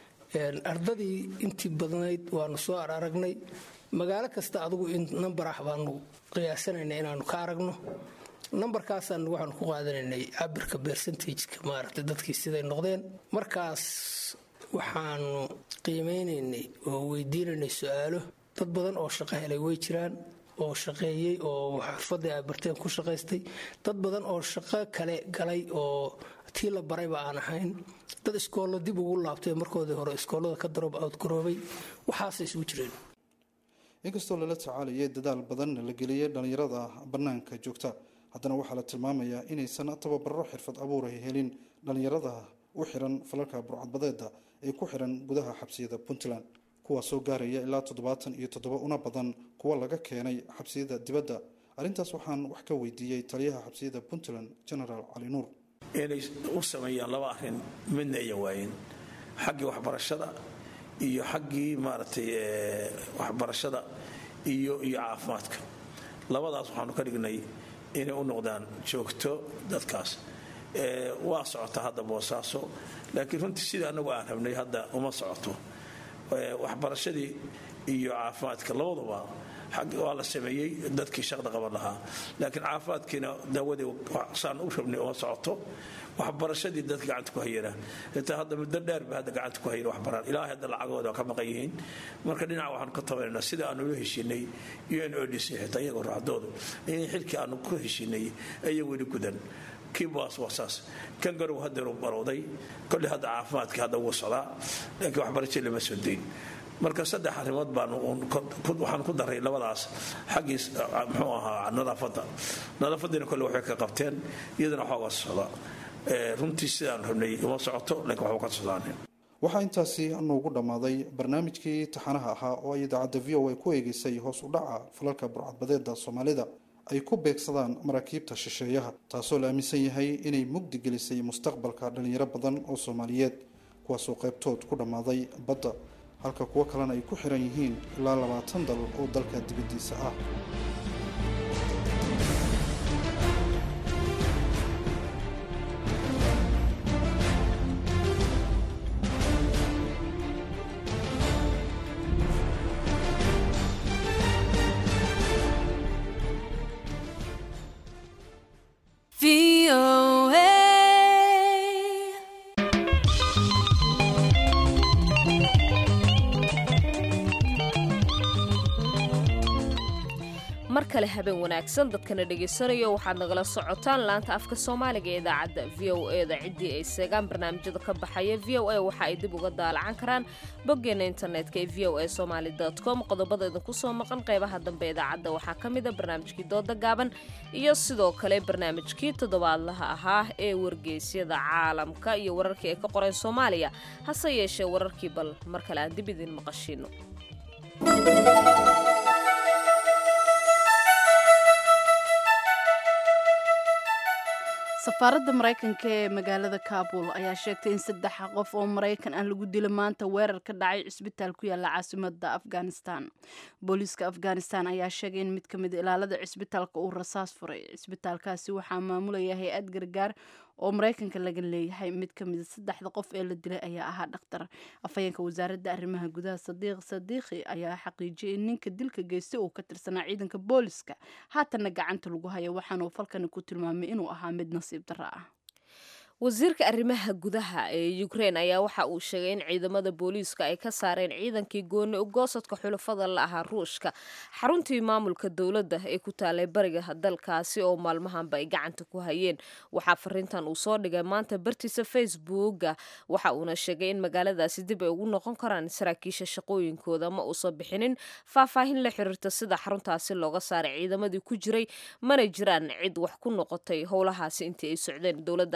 ardadii intii badnayd waanu soo aragnay magaalo kasta adugu nambar ah baanu qiyaasanayna inaanu ka aragno nambarkaasaan waxaanu ku qaadanaynay cabirka bercentageka maaragtay dadkii siday noqdeen markaas waxaanu qiimeynaynay oo weydiinaynay su-aalo dad badan oo shaqo helay way jiraan oo shaqeeyey oo xirfadii ay barteen ku shaqaystay dad badan oo shaqo kale galay oo tii la barayba aan ahayn dad iskoollo dib ugu laabtay markoodii hore iskoollada ka daroob outgaroobay waxaasay isugu jireen inkastoo lala tacaalayay dadaal badan la geliyay dhallinyarada bannaanka joogta haddana waxaa la tilmaamayaa inaysan tababaro xirfad abuuray helin dhallinyarada u xiran falalka burcadbadeeda ee ku xiran gudaha xabsiyada puntland kuwaasoo gaaraya ilaa toddobaatan iyo toddoba una badan kuwa laga keenay xabsiyada dibadda arrintaas waxaan wax ka weydiiyey taliyaha xabsiyada puntland genaraal cali nuur inay u sameeyaan laba arrin midna ayan waayen xaggii waxbarashada iyo xaggii maaragtay waxbarashada iyo iyo caafimaadka labadaas waxaanu ka dhignay inay u noqdaan joogto dadkaas waa socota hadda boosaaso laakiin runtii sidai annagu aan rabnay hadda uma socoto waxbarashadii iyo caafimaadka labaduba waa la sameeyey dadkii shaqda qaban lahaa laakiin caafimaadkiina daawadii saan u rabnay uma socoto waxbarashadii dadka gacanta ku hayana xitaa hadda muddo dheer ba hadda gacanta ku hayan waxbaraan ilaahay hadda lacagooda ka maqan yihiin marka dhinaca waxaanu ka tabanaynaa sida aanu ula heshiinay un odc xitaa iyagoo raacdoodu in xilkii aanu ku heshiinay ayaa weli gudan kiibaas waa saas kan garow hadeeru barowday kolley hadda caafimaadkii hadda wuu socdaa laakiin waxbarasho lama soo dayn marka saddex arrimood baanwaxaan ku daray labadaas xaggii muxuu ahaa nadaafadda nadaafadiina kolle waxay ka qabteen iyadana waxooga socda runtii sidaan rabnay uma socoto laakiin waxba ka socdaaneen waxaa intaasi noogu dhammaaday barnaamijkii taxanaha ahaa oo ay idaacadda v o a ku eegeysay hoos u dhaca falalka burcadbadeeda soomaalida ay ku beegsadaan maraakiibta shisheeyaha taasoo la aaminsan yahay inay mugdi gelisay mustaqbalka dhallinyaro badan oo soomaaliyeed kuwaasoo qaybtood ku dhammaaday badda halka kuwo kalena ay ku xiran yihiin ilaa labaatan dal oo dalka dibaddiisa ah mar kale habeen wanaagsan dadkana dhegaysanayo waxaad nagala socotaan laanta afka soomaaliga ee idaacadda v o e da ciddii ay seegaan barnaamijyada ka baxaya v o a waxa ay dib uga daalacan karaan boggeena internetka ee v o a somaali com qodobada idinku soo maqan qeybaha dambe idaacadda waxaa ka mida barnaamijkii dooda gaaban iyo sidoo kale barnaamijkii toddobaadlaha ahaa ee wargeysyada caalamka iyo wararkii ay ka qoreen soomaaliya hase yeeshee wararkii bal mar kale aan dib idin maqashiino safaaradda maraykanka ee magaalada kabul ayaa sheegtay in saddex qof oo maraykan ah lagu dila maanta weerar ka dhacay cisbitaal ku yaala caasimada afghanistan booliiska afghanistan ayaa sheegay in mid ka mid ilaalada cisbitaalka uu rasaas furay cisbitaalkaasi waxaa maamulaya hay-ad gargaar oo maraykanka laga leeyahay mid ka mida saddexda qof ee la dilay ayaa ahaa dhakhtar afhayeenka wasaaradda arrimaha gudaha sadiiq sadiikhi ayaa xaqiijiyay in ninka dilka geystay uu ka tirsanaa ciidanka booliska haatanna gacanta lagu hayo waxaanuu falkani ku tilmaamay inuu ahaa mid nasiib darro ah wasiirka arrimaha gudaha ee ukrein ayaa waxa uu sheegay in ciidamada booliiska ay ka saareen ciidankii gooni ugoosadka xulafada la ahaa ruushka xaruntii maamulka dowladda ee ku taalay bariga dalkaasi oo maalmahanba ay gacanta ku hayeen waxaa fariintan uu soo dhigay maanta bartiisa facebooka waxa uuna sheegay in magaaladaasi dib ay ugu noqon karaan saraakiisha shaqooyinkooda ma uusan bixinin faahfaahin la xiriirta sida xaruntaasi looga saaray ciidamadii ku jiray mana jiraan cid wax ku noqotay howlahaasi intii ay socdeen dowladda ayaa sidoo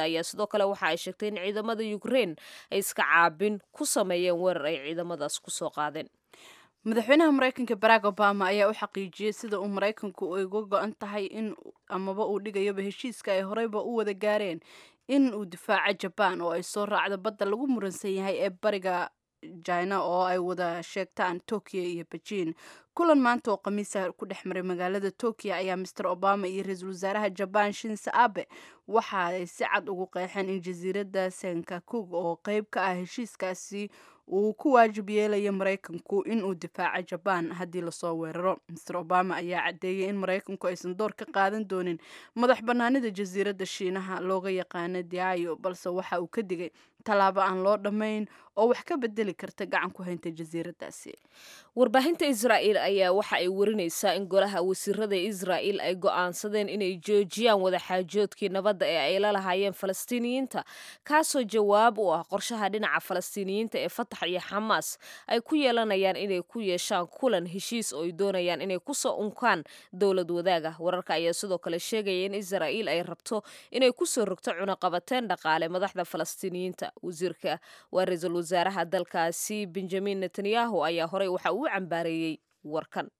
kale waxa ay sheegtay in ciidamada ukrein ay iska caabin ku sameeyeen weerar ay ciidamadaas kusoo qaadeen madaxweynaha maraykanka barack obama ayaa u xaqiijiyey sida uu maraykanku ay uga go-an tahay in amaba uu dhigayaba heshiiska ay horeyba u wada gaareen in uu difaaco jabaan oo ay soo raacdo badda lagu muransan yahay ee bariga jina oo ay wada sheegtaan tokyo iyo beijing kulan maanta oo khamiisa ku dhex maray magaalada tokyo ayaa master obama iyo ra-iisul wasaaraha jabaan shinse abe waxa ay si cad ugu qeexeen in jasiiradda senkakug oo qeyb ka ah heshiiskaasi uu ku waajib yeelayo maraykanku inuu difaaco jabaan haddii lasoo weeraro master obama ayaa caddeeyey in maraykanku aysan door ka qaadan doonin madax bannaanida jasiiradda shiinaha looga yaqaano diayo balse waxa uu ka digay tallaabo aan loo dhammayn oo wax ka bedeli karta gacan ku haynta jasiiraddaasi warbaahinta israa'iil ayaa waxa ay warinaysaa in golaha wasiirada israa'iil ay go'aansadeen inay joojiyaan wadaxaajoodkii nabadda ee ay la lahaayeen falastiiniyiinta kaasoo jawaab u ah qorshaha dhinaca falastiiniyiinta ee fatax iyo xamaas ay ku yeelanayaan inay ku yeeshaan kulan heshiis oo ay doonayaan inay kusoo unkaan dowlad wadaaga wararka ayaa sidoo kale sheegaya in israa'iil ay rabto inay kusoo rogto cunaqabateen dhaqaale madaxda falastiiniyiinta wasiirka waa ra-iisul wasaaraha dalkaasi benjamin netanyahu ayaa horey waxa uu cambaareeyey warkan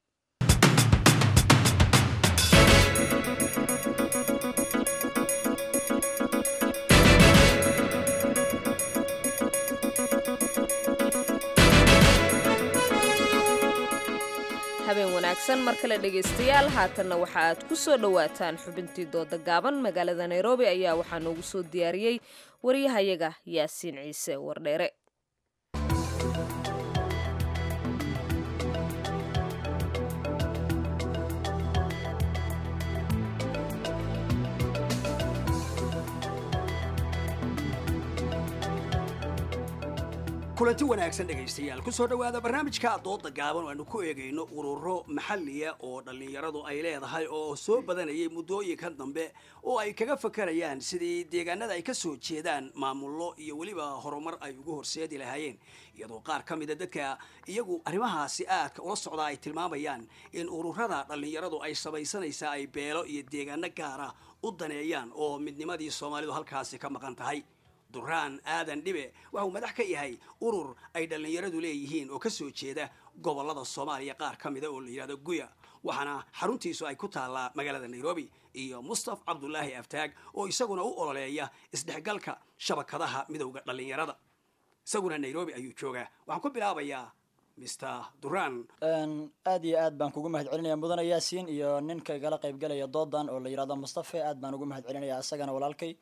habeen wanaagsan mar kale dhegaystayaal haatanna waxa aad ku soo dhowaataan xubintii dooda gaaban magaalada nairobi ayaa waxaa noogu soo diyaariyey waryahayaga yaasiin ciise wardheere kulanti wanaagsan dhegaystayaal kusoo dhowaada barnaamijka dooda gaaban oo aanu ku eegayno ururo maxalliya oo dhallinyaradu ay leedahay oo soo badanayay muddooyinkan dambe oo ay kaga fakarayaan sidii deegaanada ay ka soo jeedaan maamullo iyo weliba horumar ay ugu horseedi lahaayeen iyadoo qaar ka mida dadka iyagu arrimahaasi aadka ula socdaa ay tilmaamayaan in ururada dhallinyaradu ay samaysanaysaa ay beelo iyo deegaano gaara u daneeyaan oo midnimadii soomaalidu halkaasi ka maqan tahay duraan aadan dhibe waxa uu madax ka yahay urur ay dhallinyaradu leeyihiin oo ka soo jeeda gobollada soomaaliya qaar ka mida oo la yidhahdo guya waxaana xaruntiisu ay ku taallaa magaalada nairobi iyo mustaf cabdulaahi aftaag oo isaguna u ololeeya isdhexgalka shabakadaha midowda dhallinyarada isaguna nairobi ayuu joogaa waxaan ku bilaabayaa mr duran aad iyo aad baan kugu mahad celinaya mudane yaasiin iyo ninka igala qaybgalaya doodan oo la yidhahdo mustafe aad baan ugu mahad celinaya isagana walaalkay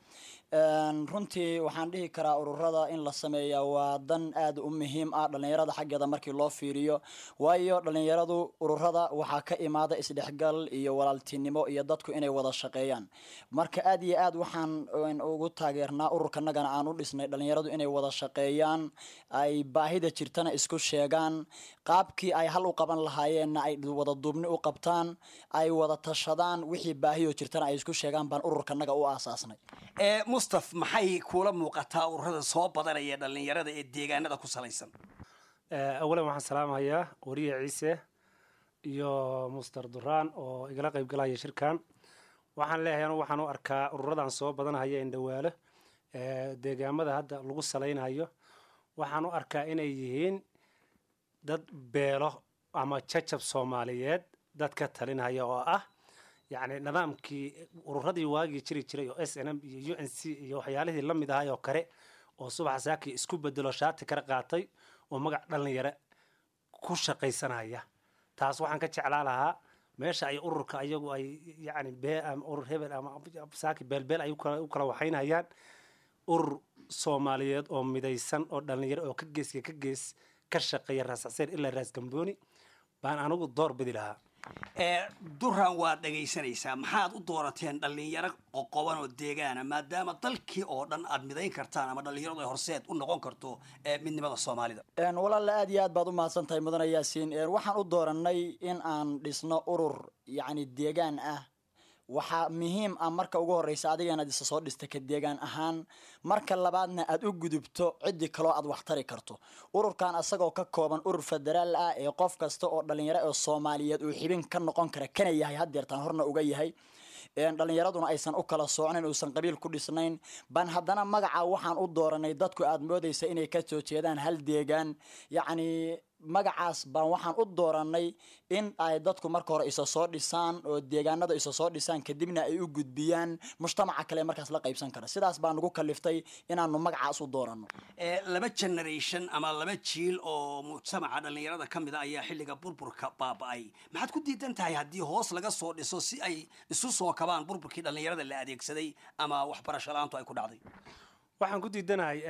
runtii waxaan dhihi karaa ururada in la sameeya waa dan aad u muhiim ah dhallinyarada xaggeeda markii loo fiiriyo waayo dhallinyaradu ururada waxaa ka imaada isdhexgal iyo walaaltinimo iyo dadku inay wada shaqeeyaan marka aad iyo aad waxaan ugu taageernaa ururkanagana aan u dhisnay dhallinyaradu inay wada shaqeeyaan ay baahida jirtana isku sheegaan qaabkii ay hal u qaban lahaayeenna ay wada duubni u qabtaan ay wada tashadaan wixii baahiyo jirtana ay isku sheegaan baan ururkanaga u aasaasnay mustaf maxay kuula muuqataa ururada soo badanaya dhallinyarada ee deegaanada ku salaysan awalan waxaan salaamahayaa wariye ciise iyo muster duraan oo igala qayb galaya shirkan waxaan leeyahay anu waxaan u arkaa ururadan soo badanahaya indhawaalo deegaamada hadda lagu salaynayo waxaan u arkaa inay yihiin dad beelo ama jajab soomaaliyeed dad ka talinaya oo ah yacni nidaamkii ururadii waagii jiri jiray oo s n m iyo u n c iyo waxyaalihii la mid ahay oo kale oo subax saakii isku bedelo shaati kala qaatay oo magac dhalinyaro ku shaqaysanaya taas waxaan ka jeclaa lahaa meesha ay ururka ayagu ay yacni bee ama urur hebel ama saaki beelbeel ay u kala waxaynayaan urur soomaaliyeed oo midaysan oo dhalinyaro oo ka geeska ka gees ka shaqeeya raas xaseen ilaa raas gambooni baan anigu door bidi lahaa duran waad dhagaysanaysaa maxaad u doorateen dhallinyaro qoqoban oo deegaana maadaama dalkii oo dhan aad midayn kartaan ama dhallinyaradu ay horseed u noqon karto midnimada soomaalida walaala aad iyo aad baad u mahadsan tahay mudane yaasiin waxaan u dooranay in aan dhisno urur yacni deegaan ah waxaa muhiim ah marka ugu horeysa adiga inaad isa soo dhista ka deegaan ahaan marka labaadna aad u gudubto ciddii kaloo aad wax tari karto ururkan asagoo ka kooban urur federaal ah ee qof kasta oo dhalinyaro oo soomaaliyeed uu xibin ka noqon kara kana yahay haddeertaan horna uga yahay dhallinyaraduna aysan u kala soocnayn uusan qabiil ku dhisnayn baan haddana magaca waxaan u dooranay dadku aad moodaysa inay ka soo jeedaan hal deegaan yacni magacaas baan waxaan u dooranay in ay dadku marka hore isa soo dhisaan oo deegaanada isa soo dhisaan kadibna ay u gudbiyaan mujtamaca kale markaas la qaybsan kara sidaas baan nagu kaliftay inaanu magacaas u doorano laba generation ama laba jiil oo mujtamaca dhallinyarada ka mid a ayaa xilliga burburka baaba'ay maxaad ku diidan tahay haddii hoos laga soo dhiso si ay isu soo kabaan burburkii dhallinyarada la adeegsaday ama waxbarasho la-aantu ay ku dhacday waxaan ku diidanahay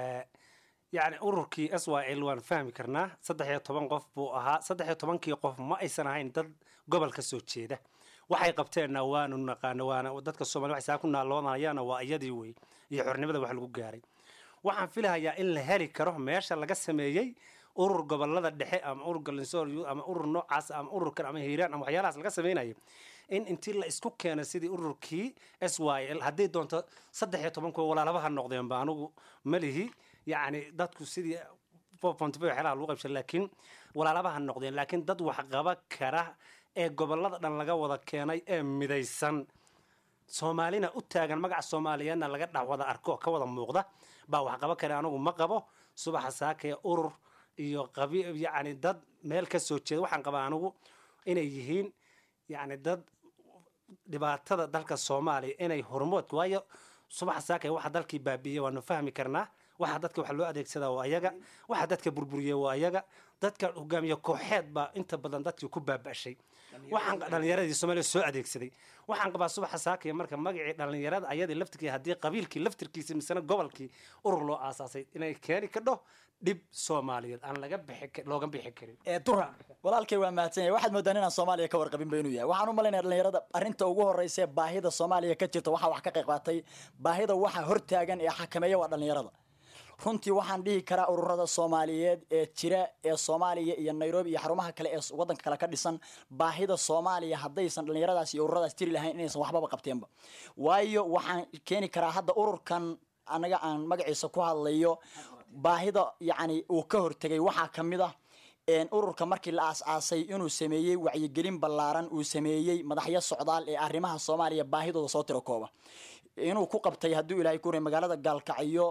yacni ururkii s y l waan fahmi karnaa saddex iyo toban qof buu ahaa saddex iyo tobankii qof ma aysan ahayn dad gobol ka soo jeeda waxay qabteenna waanu naqaano waana dadka soomaliya waxay saa ku naaloonayana waa iyadii wey iyo xornimada wax lagu gaaray waxaan filahayaa in la heli karo meesha laga sameeyey urur gobolada dhexe ama urur galinsool ama urur noocaas ama ururkan ama hiiraan ama waxyaalahaas laga sameynayo in intii la isku keeno sidii ururkii s y l haddii doonto saddex iyo toban kuwa walaalabaha noqdeenba anugu malihi yacni dadku sidii waxyaalaha lagu qaybsan laakiin walaalabaha noqdeen laakiin dad waxqaba kara ee gobolada dhan laga wada keenay ee midaysan soomaalina u taagan magaca soomaaliyeedna laga dhex wada arko ka wada muuqda baa waxqaba kara anigu ma qabo subaxa saakee urur iyo qabi yacni dad meel ka soo jeeda waxaan qabaa anigu inay yihiin yacni dad dhibaatada dalka soomaaliya inay hormoodka waayo subaxa saakee waxa dalkii baabi'iyey waanu fahmi karnaa waxa dadka wax loo adeegsadaa waa ayaga waxa dadka burburiya waa ayaga dadka hogaamiye kooxeed baa inta badan dadkii ku baaba'shay waxaan dhallinyaradii soomaaliya soo adeegsaday waxaan qabaa subaxa saakaya marka magacii dhallinyarada ayadii laftirkii haddii qabiilkii laftirkiisa misena gobolkii urur loo aasaasay inay keeni kadho dhib soomaaliyeed aan laga bixi looga bixi karin dura walaalkay waa mahadsan yahay waxaad moodaan inaan soomaaliya ka warqabinba inuu yahay waxaan u malaynaya dhallinyarada arrinta ugu horreysa ee baahida soomaaliya ka jirta waxaa wax ka qayb qaatay baahida waxa hortaagan ee xakameeya waa dhallinyarada runtii waxaan dhihi karaa ururada soomaaliyeed ee jira ee soomaaliya iyo nairobi iyo xarumaha kale ee wadanka kale ka dhisan baahida soomaaliya haddaysan dhallinyaradaas iyo ururadaas jiri lahayn inaysan waxbaba qabteenba waayo waxaan keeni karaa hadda ururkan anaga aan magaciisa ku hadlayo baahida yacni uu ka hortegay waxaa ka mid ah ururka markii la aas-aasay inuu sameeyey wacyigelin ballaaran uu sameeyey madaxyo socdaal ee arrimaha soomaaliya baahidooda soo tiro kooba inuu ku qabtay hadduu ilaahay ku ray magaalada gaalkacyo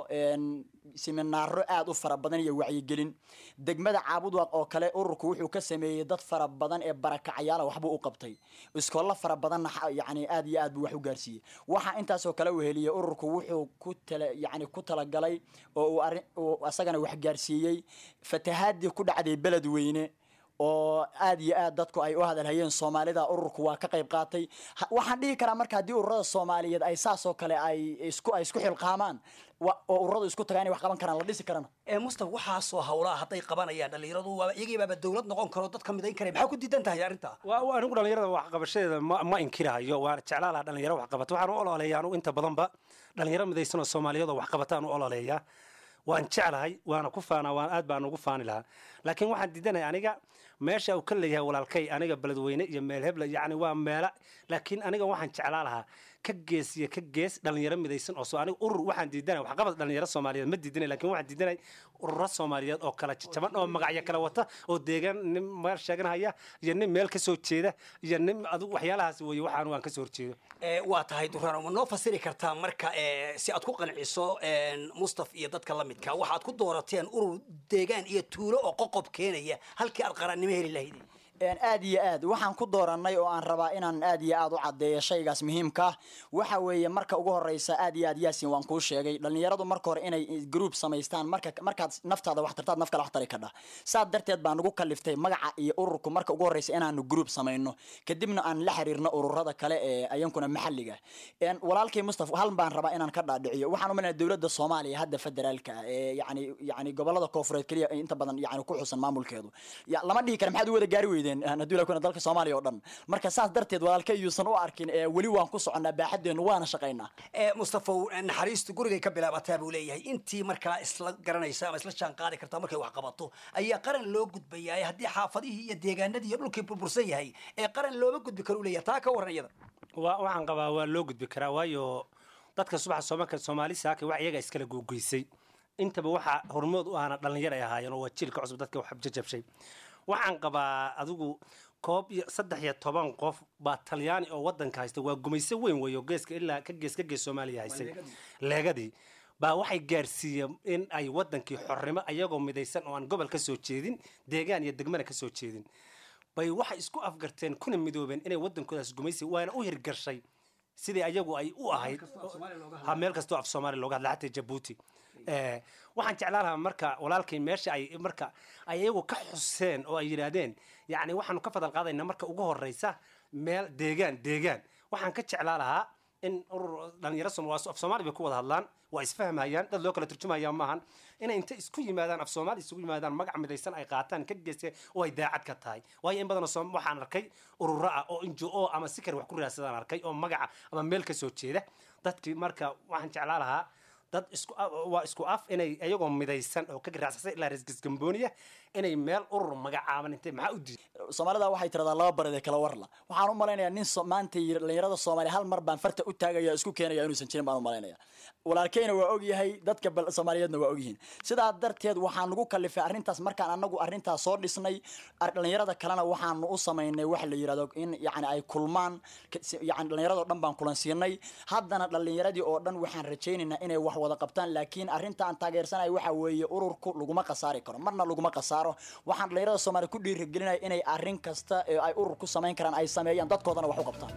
siminaaro aada u fara badan iyo wacyigelin degmada caabudwaaq oo kale ururku wuxuu ka sameeyey dad fara badan ee barakacyaala waxbuu u qabtay iskoollo fara badanna yani aad iyo aad buu wax u gaarsiiyey waxaa intaasoo kale uu heliyey ururku wuxuu ku tala yani ku talagalay oo uu arrin uu asagana wax gaarsiiyey fatahaadii ku dhacday beled weyne oo aad iyo aad dadku ay u hadalhayeen soomaalida ururku waa ka qayb qaatay waxaan dhihi karaa marka haddii ururada soomaaliyeed ay saasoo kale ay isku ay isku xilqaamaan oo ururadu isku tagaan inay wax qaban karaan la dhisi karana mustafa waxaasoo hawlaha hadday qabanayaan dhallinyaradu waa iyagii baaba dowlad noqon karo dadka midayn kara maxaa ku diidan tahay arrinta waa anigu dhallinyarada waxqabashadeeda ma ma inkirahayo waan jeclaa lahaa dhalinyaro waxqabata waxaan u ololeeya anigu inta badanba dhalinyaro midaysan oo soomaaliyeed oo waxqabataan u ololeeyaa waan jeclahay waana ku faanaa waan aad baan ugu faani lahaa laakiin waxaan diidanaya aniga meesha uu ka leeyahay walaalkay aniga beledweyne iyo meel hebla yacni waa meela laakiin aniga waxaan jeclaa lahaa ka gees iyo ka gees dhalinyaro midaysan oo aniga urur waxaan diidanaya waxqabad dhalinyaro soomaaliyeed ma diidanay laakiin waxaan diidanay ururo soomaaliyeed oo kala jaban oo magacyo kala wata oo deegaan nin meel sheeganhaya iyo nin meel kasoo jeeda iyo nin adigu waxyaalahaas weeye waxaan waan kasoo horjeedo waa tahay duraan ma noo fasiri kartaa marka si aad ku qanciso mustaf iyo dadka la midka waxaad ku doorateen urur deegaan iyo tuulo oo qoqob keenaya halkii aad qarannimo heli lahaydeen aad iyo aad waxaan ku dooranay oo aan rabaa inaan aad iyo aad u caddeeyo shaygaas muhiimka ah waxa weeye marka ugu horeysa aad iyo aad yaasin waan kuu sheegay dhallinyaradu marka hore inay group samaystaan marka markaad naftaada wax tartaad naf kale wax tari kadha saas darteed baan ugu kaliftay magaca iyo ururku marka ugu horeysa inaanu group samayno kadibna aan la xiriirno ururada kale ee ayankuna maxalliga walaalkay mustafa hal baan rabaa inaan ka dhaadhiciyo waxaan umaynaya dowladda soomaaliya hadda federaalka ee yani yani gobolada koofureed keliya inta badan yani ku xusan maamulkeedu lama dhihi kara maxaad u wada gaari weydeen hadduu ilaa kuna dalka soomaaliya oo dhan marka saas darteed walaalkay yuusan u arkin weli waan ku soconnaa baaxadeennu waana shaqaynaa mustafa naxariistu gurigay ka bilaabataa buu leeyahay intii markaa isla garanaysa ama isla jaan qaadi kartaa markay wax qabato ayaa qaran loo gudbayaa haddii xaafadihii iyo deegaanadii iyo dhulkii burbursan yahay ee qaran looma gudbi karo u leeyahay taa ka warran iyada wa waxaan qabaa waa loo gudbi karaa waayo dadka subaxa soomaalka soomaali saaka wax iyaga iskala googoysay intaba waxaa hormood u ahna dhalinyar ay ahaayeen oo waa jiilka cusub dadka wax jajabshay waxaan qabaa adigu koob iyo saddex iyo toban qof baa talyaani oo wadanka haysta waa gumayso weyn weeyo geeska ilaa ka gees ka gees soomaaliya haysay leegadii baa waxay gaarsiiyeen in ay wadankii xornimo ayagoo midaysan oo aan gobol ka soo jeedin deegaan iyo degmana ka soo jeedin bay waxay isku afgarteen kuna midoobeen inay wadankoodaas gumaysi waana u hirgashay sidii ayagu ay u ahayd ha meel kastoo af soomaaliya looga hadla xataa jabuuti Eh, waxaan jeclaan lahaa marka walaalkay meesha ay marka ay iyagu ka xuseen oo ay yidhaahdeen yacni waxaanu ka fadal qaadaynaa marka ugu horeysa meel deegaan deegaan waxaan ka jeclaa lahaa in urur dhalinyaro Soom- waa af soomaali bay ku wada hadlaan waa isfahmayaan dad loo kala turjumaya maahan inay inta isku yimaadaan af soomaali isugu yimaadaan magac midaysan ay qaataan ka geyste oo ay daacad ka tahay waayo in badanoo soom waxaan arkay ururo ah oo injo o ama si kale wax ku raadsadaan arkay oo magaca ama meel ka soo jeeda dadkii marka waxaan jeclaa lahaa dad isku waa isku af inay iyagoo midaysan oo ka garaacsan ilaa resgesgambooniya inay meel urur magacaaban intay maxaa u diiday soomaalida waxay tiradaa laba bareed kala warla waxaan u malaynayaa nin so- maanta yiri dhalinyarada soomaaliya hal mar baan farta u taagaya isku keenaya inuusan jirin baan u malaynaya walaalkeyna waa ogyahay dadka bal- soomaaliyeedna waa ogyihiin sidaa darteed waxaan nagu kalifay arrintaas markaan anagu arrintaas soo dhisnay ar- dhalinyarada kalena waxaanu u samaynay waxa la yirahdo in yani ay kulmaan ka- si- yani dhalinyarada oo dhan baan kulansiinay haddana dhalinyaradii oo dhan waxaan rajaynaynaa inay wax wada qabtaan laakiin arrinta aan taageersanayo waxa weeye ururku laguma khasaari karo marna laguma khasaaro waxaan dhalinyarada soomaaliya ku dhiirigelinaya inay arrin kasta ee ay urur ku samayn karaan ay sameeyaan dadkoodana wax u qabtaan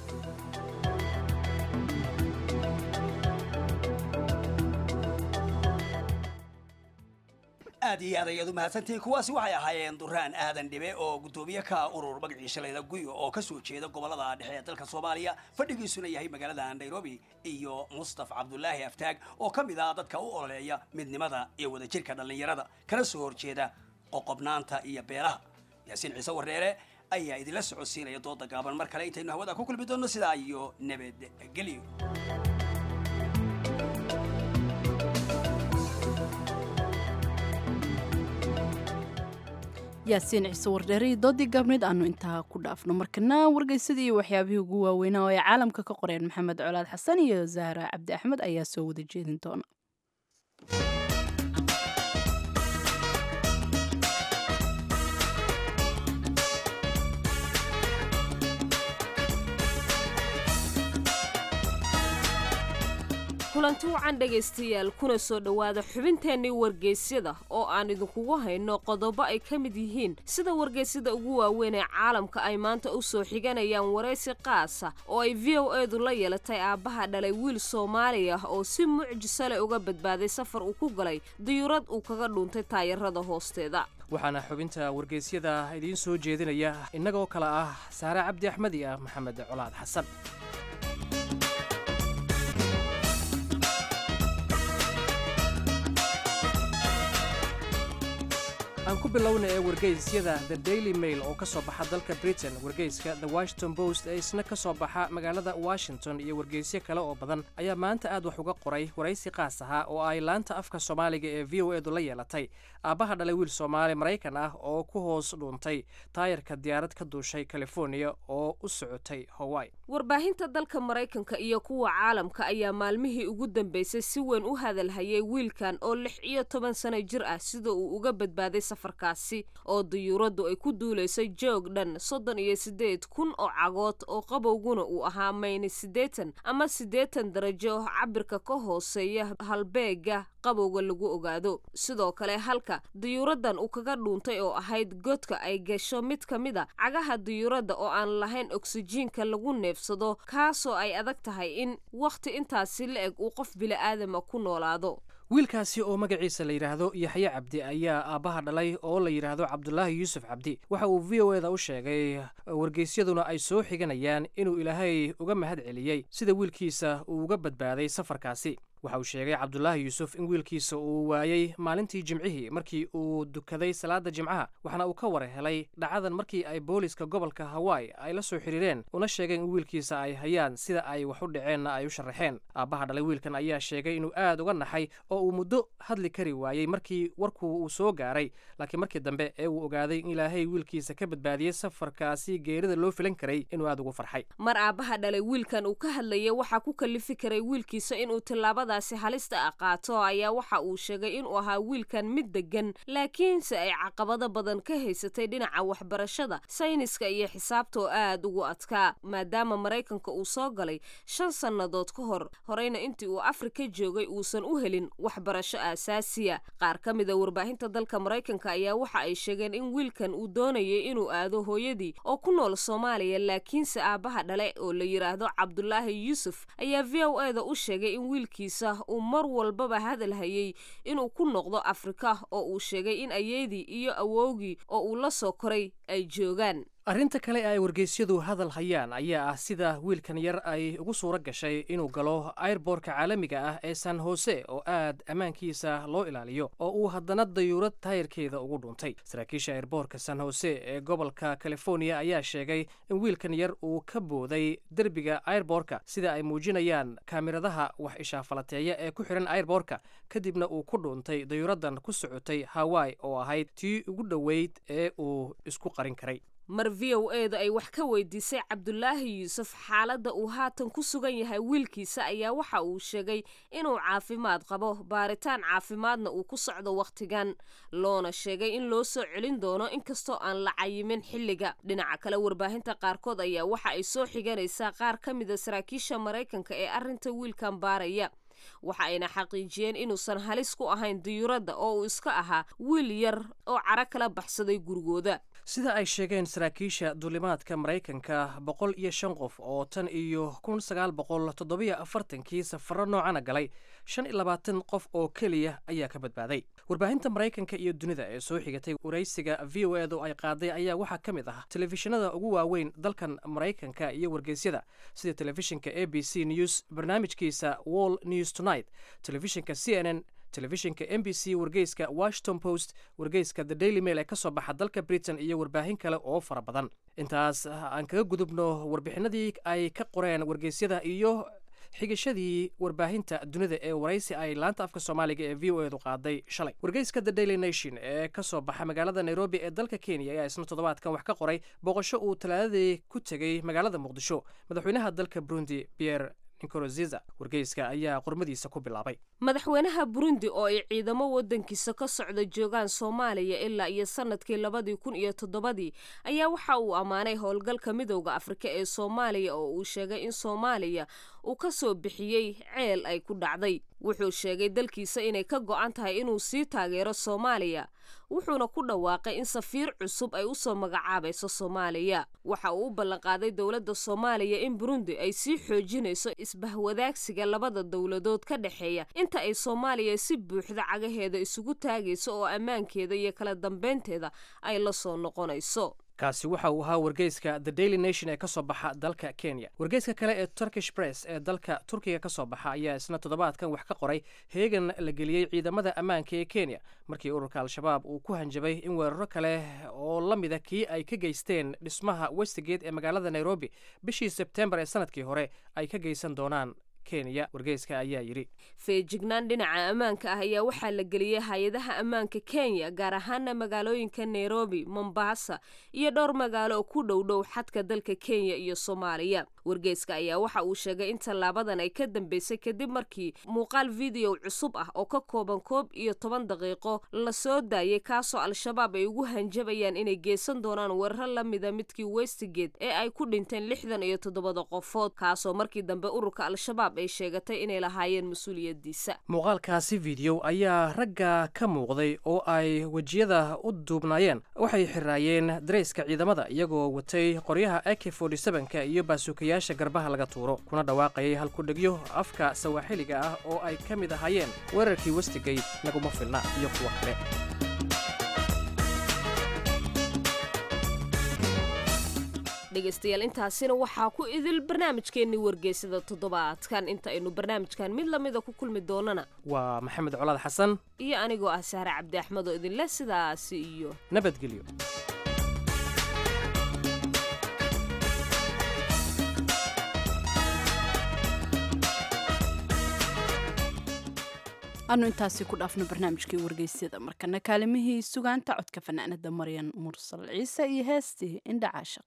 aad iyo aad ayaad u mahadsantihiin kuwaasi waxay ahaayeen duraan aadan dhibe oo guddoomiye ka urur magaciisa layda guyo oo ka soo jeeda gobolada dhexe ee dalka soomaaliya fadhigiisuna yahay magaalada nairobi iyo mustaf cabdulaahi aftaag oo ka mid ah dadka u ololeeya midnimada iyo wadajirka dhallinyarada kana soo horjeeda qoqobnaanta iyo beelaha yaasiin ciise wareere ayaa idinla socodsiinaya dooda gaaban mar kale intaynu hawada ku kulmi doonno sidaa iyo nabadgelyo yaasiin ciise wardheeri doodii gaabneyd aanu intaa ku dhaafno markana wargeysadii iyo waxyaabihii ugu waaweynaa oo ay caalamka ka qoreen maxamed colaad xasan iyo zahra cabdi axmed ayaa soo wada jeedin doona kulanti wacan dhegaystayaal kuna soo dhowaada xubinteennii wargeysyada oo aan idinkugu hayno qodobo ay ka mid yihiin sida wargeysyada ugu waaweyn ee caalamka ay maanta u soo xiganayaan waraysi qaasa oo ay v o edu la yeelatay aabbaha dhalay wiil soomaali ah oo si mucjiso leh uga badbaaday safar uu ku galay diyuurad uu kaga dhuuntay taayarada hoosteeda waxaana xubinta wargeysyada idiin soo jeedinaya innagoo kale ah saare cabdi axmed iyo ah maxamed colaad xasan aan ku bilowna ee wargeysyada the daily mail oo ka soo baxa dalka britain wargeyska the washington post ee isna ka soo baxa magaalada washington iyo wargeysyo kale oo badan ayaa maanta aad wax uga qoray waraysi qaas ahaa oo ay laanta afka soomaaliga ee v o edu la yeelatay aabbaha dhalay wiil soomaali maraykan ah oo ku hoos dhuuntay taayarka diyaarad ka duushay california oo u socotay hawaii warbaahinta dalka maraykanka iyo kuwa caalamka ayaa maalmihii ugu dambeysay si weyn u hadalhayay wiilkan oo lix iyo toban sano jir ah sida uu uga badbaaday safarkaasi oo diyuuraddu ay ku duulaysay joog dhan soddon iyo siddeed kun oo cagood oo qabowguna uu ahaa mayni siddeetan ama siddeetan darajo cabirka ka hooseeya halbeega qabowga lagu ogaado sidoo kale halka diyuuraddan uu kaga dhuuntay oo ahayd godka ay gasho mid ka mid a cagaha diyuuradda oo aan lahayn oksijiinka lagu neefsado kaasoo ay adag tahay in wakhti intaasi la eg uu qof bili'aadama ku noolaado wiilkaasi oo magaciisa la yidhaahdo yaxye cabdi ayaa aabbaha dhalay oo la yidhaahdo cabdulaahi yuusuf cabdi waxa uu v o eda u sheegay wargeysyaduna ay soo xiganayaan inuu ilaahay uga mahad celiyey sida wiilkiisa uu uga badbaaday safarkaasi waxa uu sheegay cabdulaahi yuusuf in wiilkiisa uu waayey maalintii jimcihii markii uu dukaday salaada jimcaha waxaana uu ka war helay dhacadan markii ay booliska gobolka hawaii ay la soo xiriireen una sheegeen in wiilkiisa ay hayaan sida ay wax u dhaceenna ay u sharaxeen aabbaha dhalay wiilkan ayaa sheegay inuu aad uga naxay oo uu muddo hadli kari waayey markii warku uu soo gaaray laakiin markii dambe ee uu ogaaday in ilaahay wiilkiisa ka badbaadiyey safarkaasi geerida loo filan karay inuu aad ugu farxay mar aabbaha dhalay wiilkan uu ka hadlayay waxaa ku kalifi karay wiilkiisa inuu tillaabada tallaabadaasi halista ah qaato ayaa waxa uu sheegay inuu ahaa wiilkan mid degan laakiinse ay caqabado badan ka haysatay dhinaca waxbarashada sayniska iyo xisaabta oo aad ugu adkaa maadaama maraykanka uu soo galay shan sannadood ka hor horeyna intii uu afrika joogay uusan u helin waxbarasho aasaasiya qaar ka mida warbaahinta dalka maraykanka ayaa waxa ay sheegeen in wiilkan uu doonayay inuu aado hooyadii oo ku nool soomaaliya laakiinse aabbaha dhale oo la yidhaahdo cabdulaahi yuusuf ayaa v o e da u sheegay in wiilkiisa uu mar walbaba hadal hayay inuu ku noqdo afrika oo uu sheegay in ayeedii iyo awowgii oo uu la soo koray ay joogaan arrinta kale ee ay wargeysyadu hadal hayaan ayaa ah sida wiilkan yar ay ugu suuro gashay inuu galo airboorka caalamiga ah ee san hose oo aad ammaankiisa loo ilaaliyo oo uu haddana dayuurad taayirkeeda ugu dhuntay saraakiisha airboorka san hose ee gobolka california ayaa sheegay in wiilkan yar uu ka booday derbiga airboorka sida ay muujinayaan kaamiradaha wax ishaafalateeya ee ku xihan airboorka kadibna uu ku dhuuntay dayuuraddan ku socotay hawaii oo ahayd tii ugu dhoweyd ee uu isku qarin karay mar v o e da ay wax ka weydiisay cabdulaahi yuusuf xaaladda uu haatan ku sugan yahay wiilkiisa ayaa waxa uu sheegay inuu caafimaad qabo baaritaan caafimaadna uu ku socdo wakhtigan loona sheegay in loo soo celin doono inkastoo aan la cayimin xilliga dhinaca kale warbaahinta qaarkood ayaa waxa ay soo xiganaysaa qaar ka mida saraakiisha maraykanka ee arrinta wiilkan baaraya waxa ayna xaqiijiyeen inuusan halis ku ahayn diyuuradda oo uu iska ahaa wiil yar oo caro kala baxsaday gurigooda sida ay sheegeen saraakiisha duulimaadka maraykanka boqol iyo shan qof oo tan iyo kun sagaal boqol toddobiyo afartankii safaro noocana galay shan iyo labaatan qof oo keliya ayaa ka badbaaday warbaahinta maraykanka iyo dunida ee soo xigatay waraysiga v o edu ay qaaday ayaa waxaa ka mid ah telefishinada ugu waaweyn dalkan maraykanka iyo wargeysyada sida telefishinka a b c news barnaamijkiisa wall news tonight telefishinka c n n telefishinka m b c wargeyska washington post wargeyska the daily mail ee ka soo baxa dalka britain iyo warbaahin kale oo fara badan intaas aan kaga gudubno warbixinadii ay ka qoreen wargeysyada iyo xigashadii warbaahinta dunida ee waraysi ay laanta afka soomaaliga ee v o edu qaaday shalay wargeyska the daily nation ee ka soo baxa magaalada nairobi ee dalka kenya ayaa isna toddobaadkan wax ka qoray booqasho uu talaadadii ku tegey magaalada muqdisho madaxweynaha dalka burundi pierre nkurunziza wargeyska ayaa qormadiisa ku bilaabay madaxweynaha burundi oo ay ciidamo waddankiisa ka socda joogaan soomaaliya ilaa iyo sanadkii labadii kun iyo toddobadii ayaa waxa uu ammaanay howlgalka midowda afrika ee soomaaliya oo uu sheegay in soomaaliya uu ka soo bixiyey ceel ay ku dhacday wuxuu sheegay dalkiisa inay ka go'an tahay inuu sii taageero soomaaliya wuxuuna ku dhawaaqay in safiir cusub ay usoo magacaabayso soomaaliya waxa uu u ballanqaaday dowladda soomaaliya in burundi ay sii xoojinayso isbahwadaagsiga labada dowladood ka dhexeeya inta ay soomaaliya si buuxda cagaheeda isugu taagayso oo ammaankeeda iyo kala dambeynteeda ay la soo noqonayso kaasi waxa uu ahaa wargeyska the daily nation ee ka soo baxa dalka kenya wargeyska kale ee turkish press ee dalka turkiga ka soo baxa ayaa isna toddobaadkan wax ka qoray heegan la geliyey ciidamada ammaanka ee kenya markii ururka al-shabaab uu ku hanjabay in weeraro kale oo la mida kii ay ka geysteen dhismaha westigate ee magaalada nairobi bishii sebtembar ee sanadkii hore ay ka geysan doonaan kenya wargeyska ayaa yidhi feejignaan dhinaca ammaanka ah ayaa waxaa la geliyey hay-adaha ammaanka kenya gaar ahaana magaalooyinka nairobi mombasa iyo dhowr magaalo oo ku dhow dhow xadka dalka kenya iyo soomaaliya wargeyska ayaa waxa uu sheegay in tallaabadan ay ka dambeysay kadib markii muuqaal video cusub ah oo ka kooban koob iyo toban daqiiqo la soo daayay kaasoo al-shabaab ay ugu hanjabayaan inay geysan doonaan weeraro la mida midkii westigate ee ay ku dhinteen lixdan iyo toddobada qofood kaasoo markii dambe ururka al-shabaab ay sheegatay inay lahaayeen mas-uuliyadiisa muuqaalkaasi video ayaa ragga ka muuqday oo ay wejiyada u duubnaayeen waxay xiraayeen dareyska ciidamada iyagoo watay qoryaha ak ka iyo baasuukayaasha garbaha laga tuuro kuna dhawaaqayay halkudhegyo afka sawaaxiliga ah oo ay ka mid ahaayeen weerarkii westigate naguma filna iyo kuwa kale dhegaystayaal intaasina waxaa ku idil barnaamijkeennii wargeysada toddobaadkan inta aynu barnaamijkan mid lamida ku kulmi doonana waa maxamed colaad xasan iyo anigoo ah saare cabdi axmed oo idinleh sidaasi iyo nabadgelyo anu intaasi ku dhaafno barnaamijkii wargeysyada markana kaalimihii sugaanta codka fanaanada maryan mursal ciise iyo heestii indha caashaq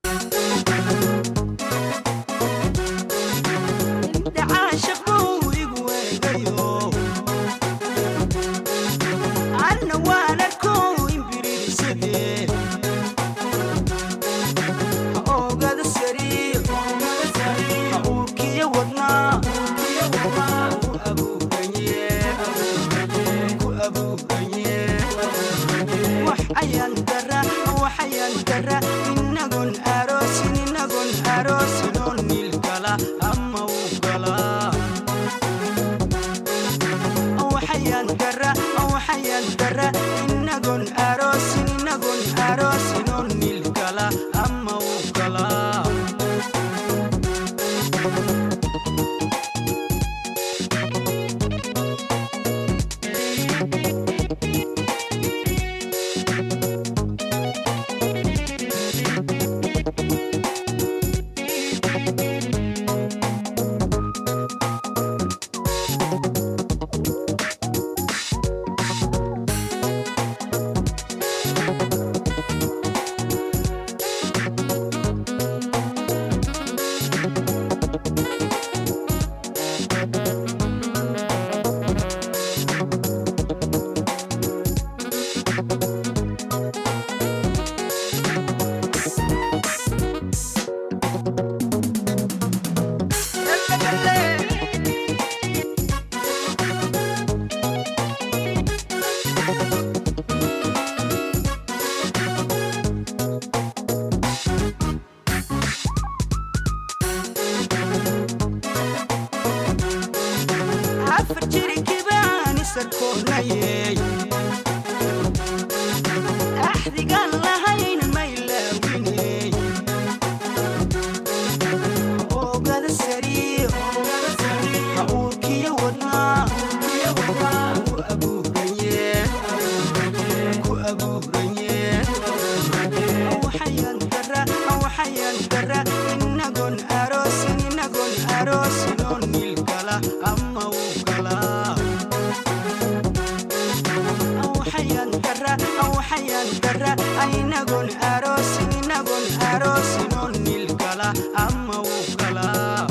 caashaq buu igu abuuranye wax ayaan dara wax ayaan dara inagon aroosin inagon aroosin oo niil gala ama uu galaa waxayaan dara waxayaan dara inagon aroosin inagon aroosin oo niil gala ama uu galaa afar jirikibaan isarkoonayey axdigaan lahayn maylaawiney oogada sariir ha uurkiyo wadnaa ku abuuranye ku abuuranye waxayaan dara waxayaan dara inagon aroosin inagon aroosin oo niil gala ama uu galaa waxayaan dara waxayaan dara inagon aroosin inagon aroosin oo niil gala ama uu galaa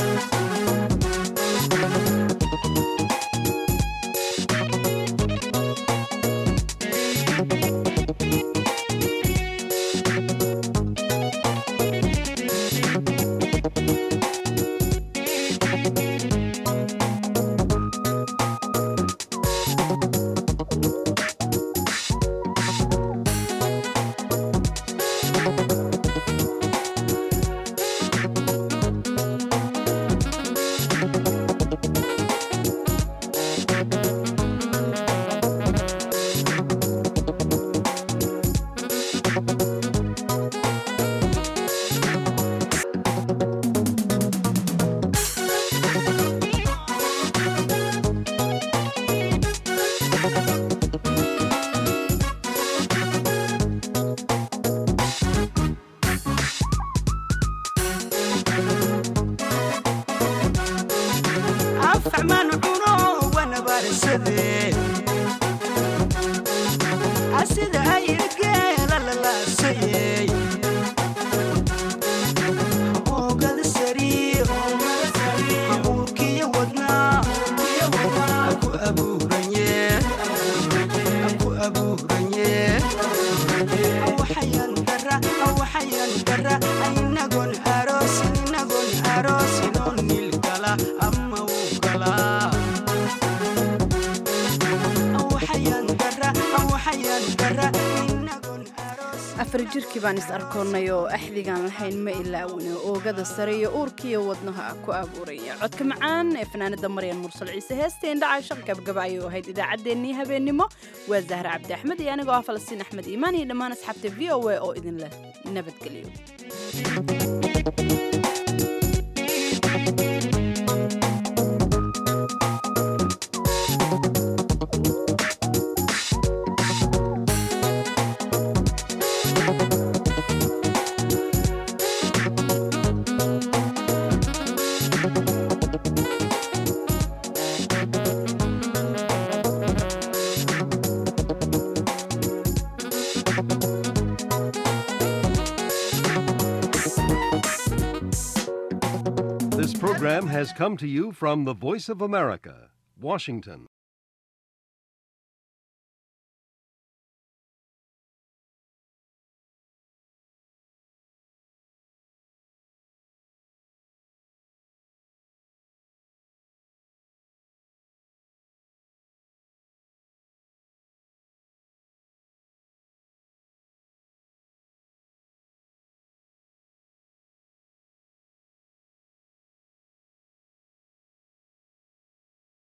afacmaan cuno wanabarsade asida ayirgeela lalaasayey oogada sariir ha uurkiyo wadnaa ku abuuranye ku abuuranye waxayaan dara waxayaan dara inagon aroosin inagon aroosin oo niil gala ama uu galaa waxayaan dara waxayaan dara afar jirkii baan is arkoonnay oo axdigaan lahayn ma ilaawina oogada sare iyo uurkiiyo wadnaha ku abuuraya codka macaan ee fanaanada maryan mursal ciise heesteen dhacay shaq gabgaba ayuu ahayd idaacaddeenii habeennimo waa zahra cabdi axmed iyo anigoo ah falastiin axmed iimaan iyo dhammaan asxaabta v o a oo idin leh nabadgelyo This program has come to you from the Voice of America, Washington.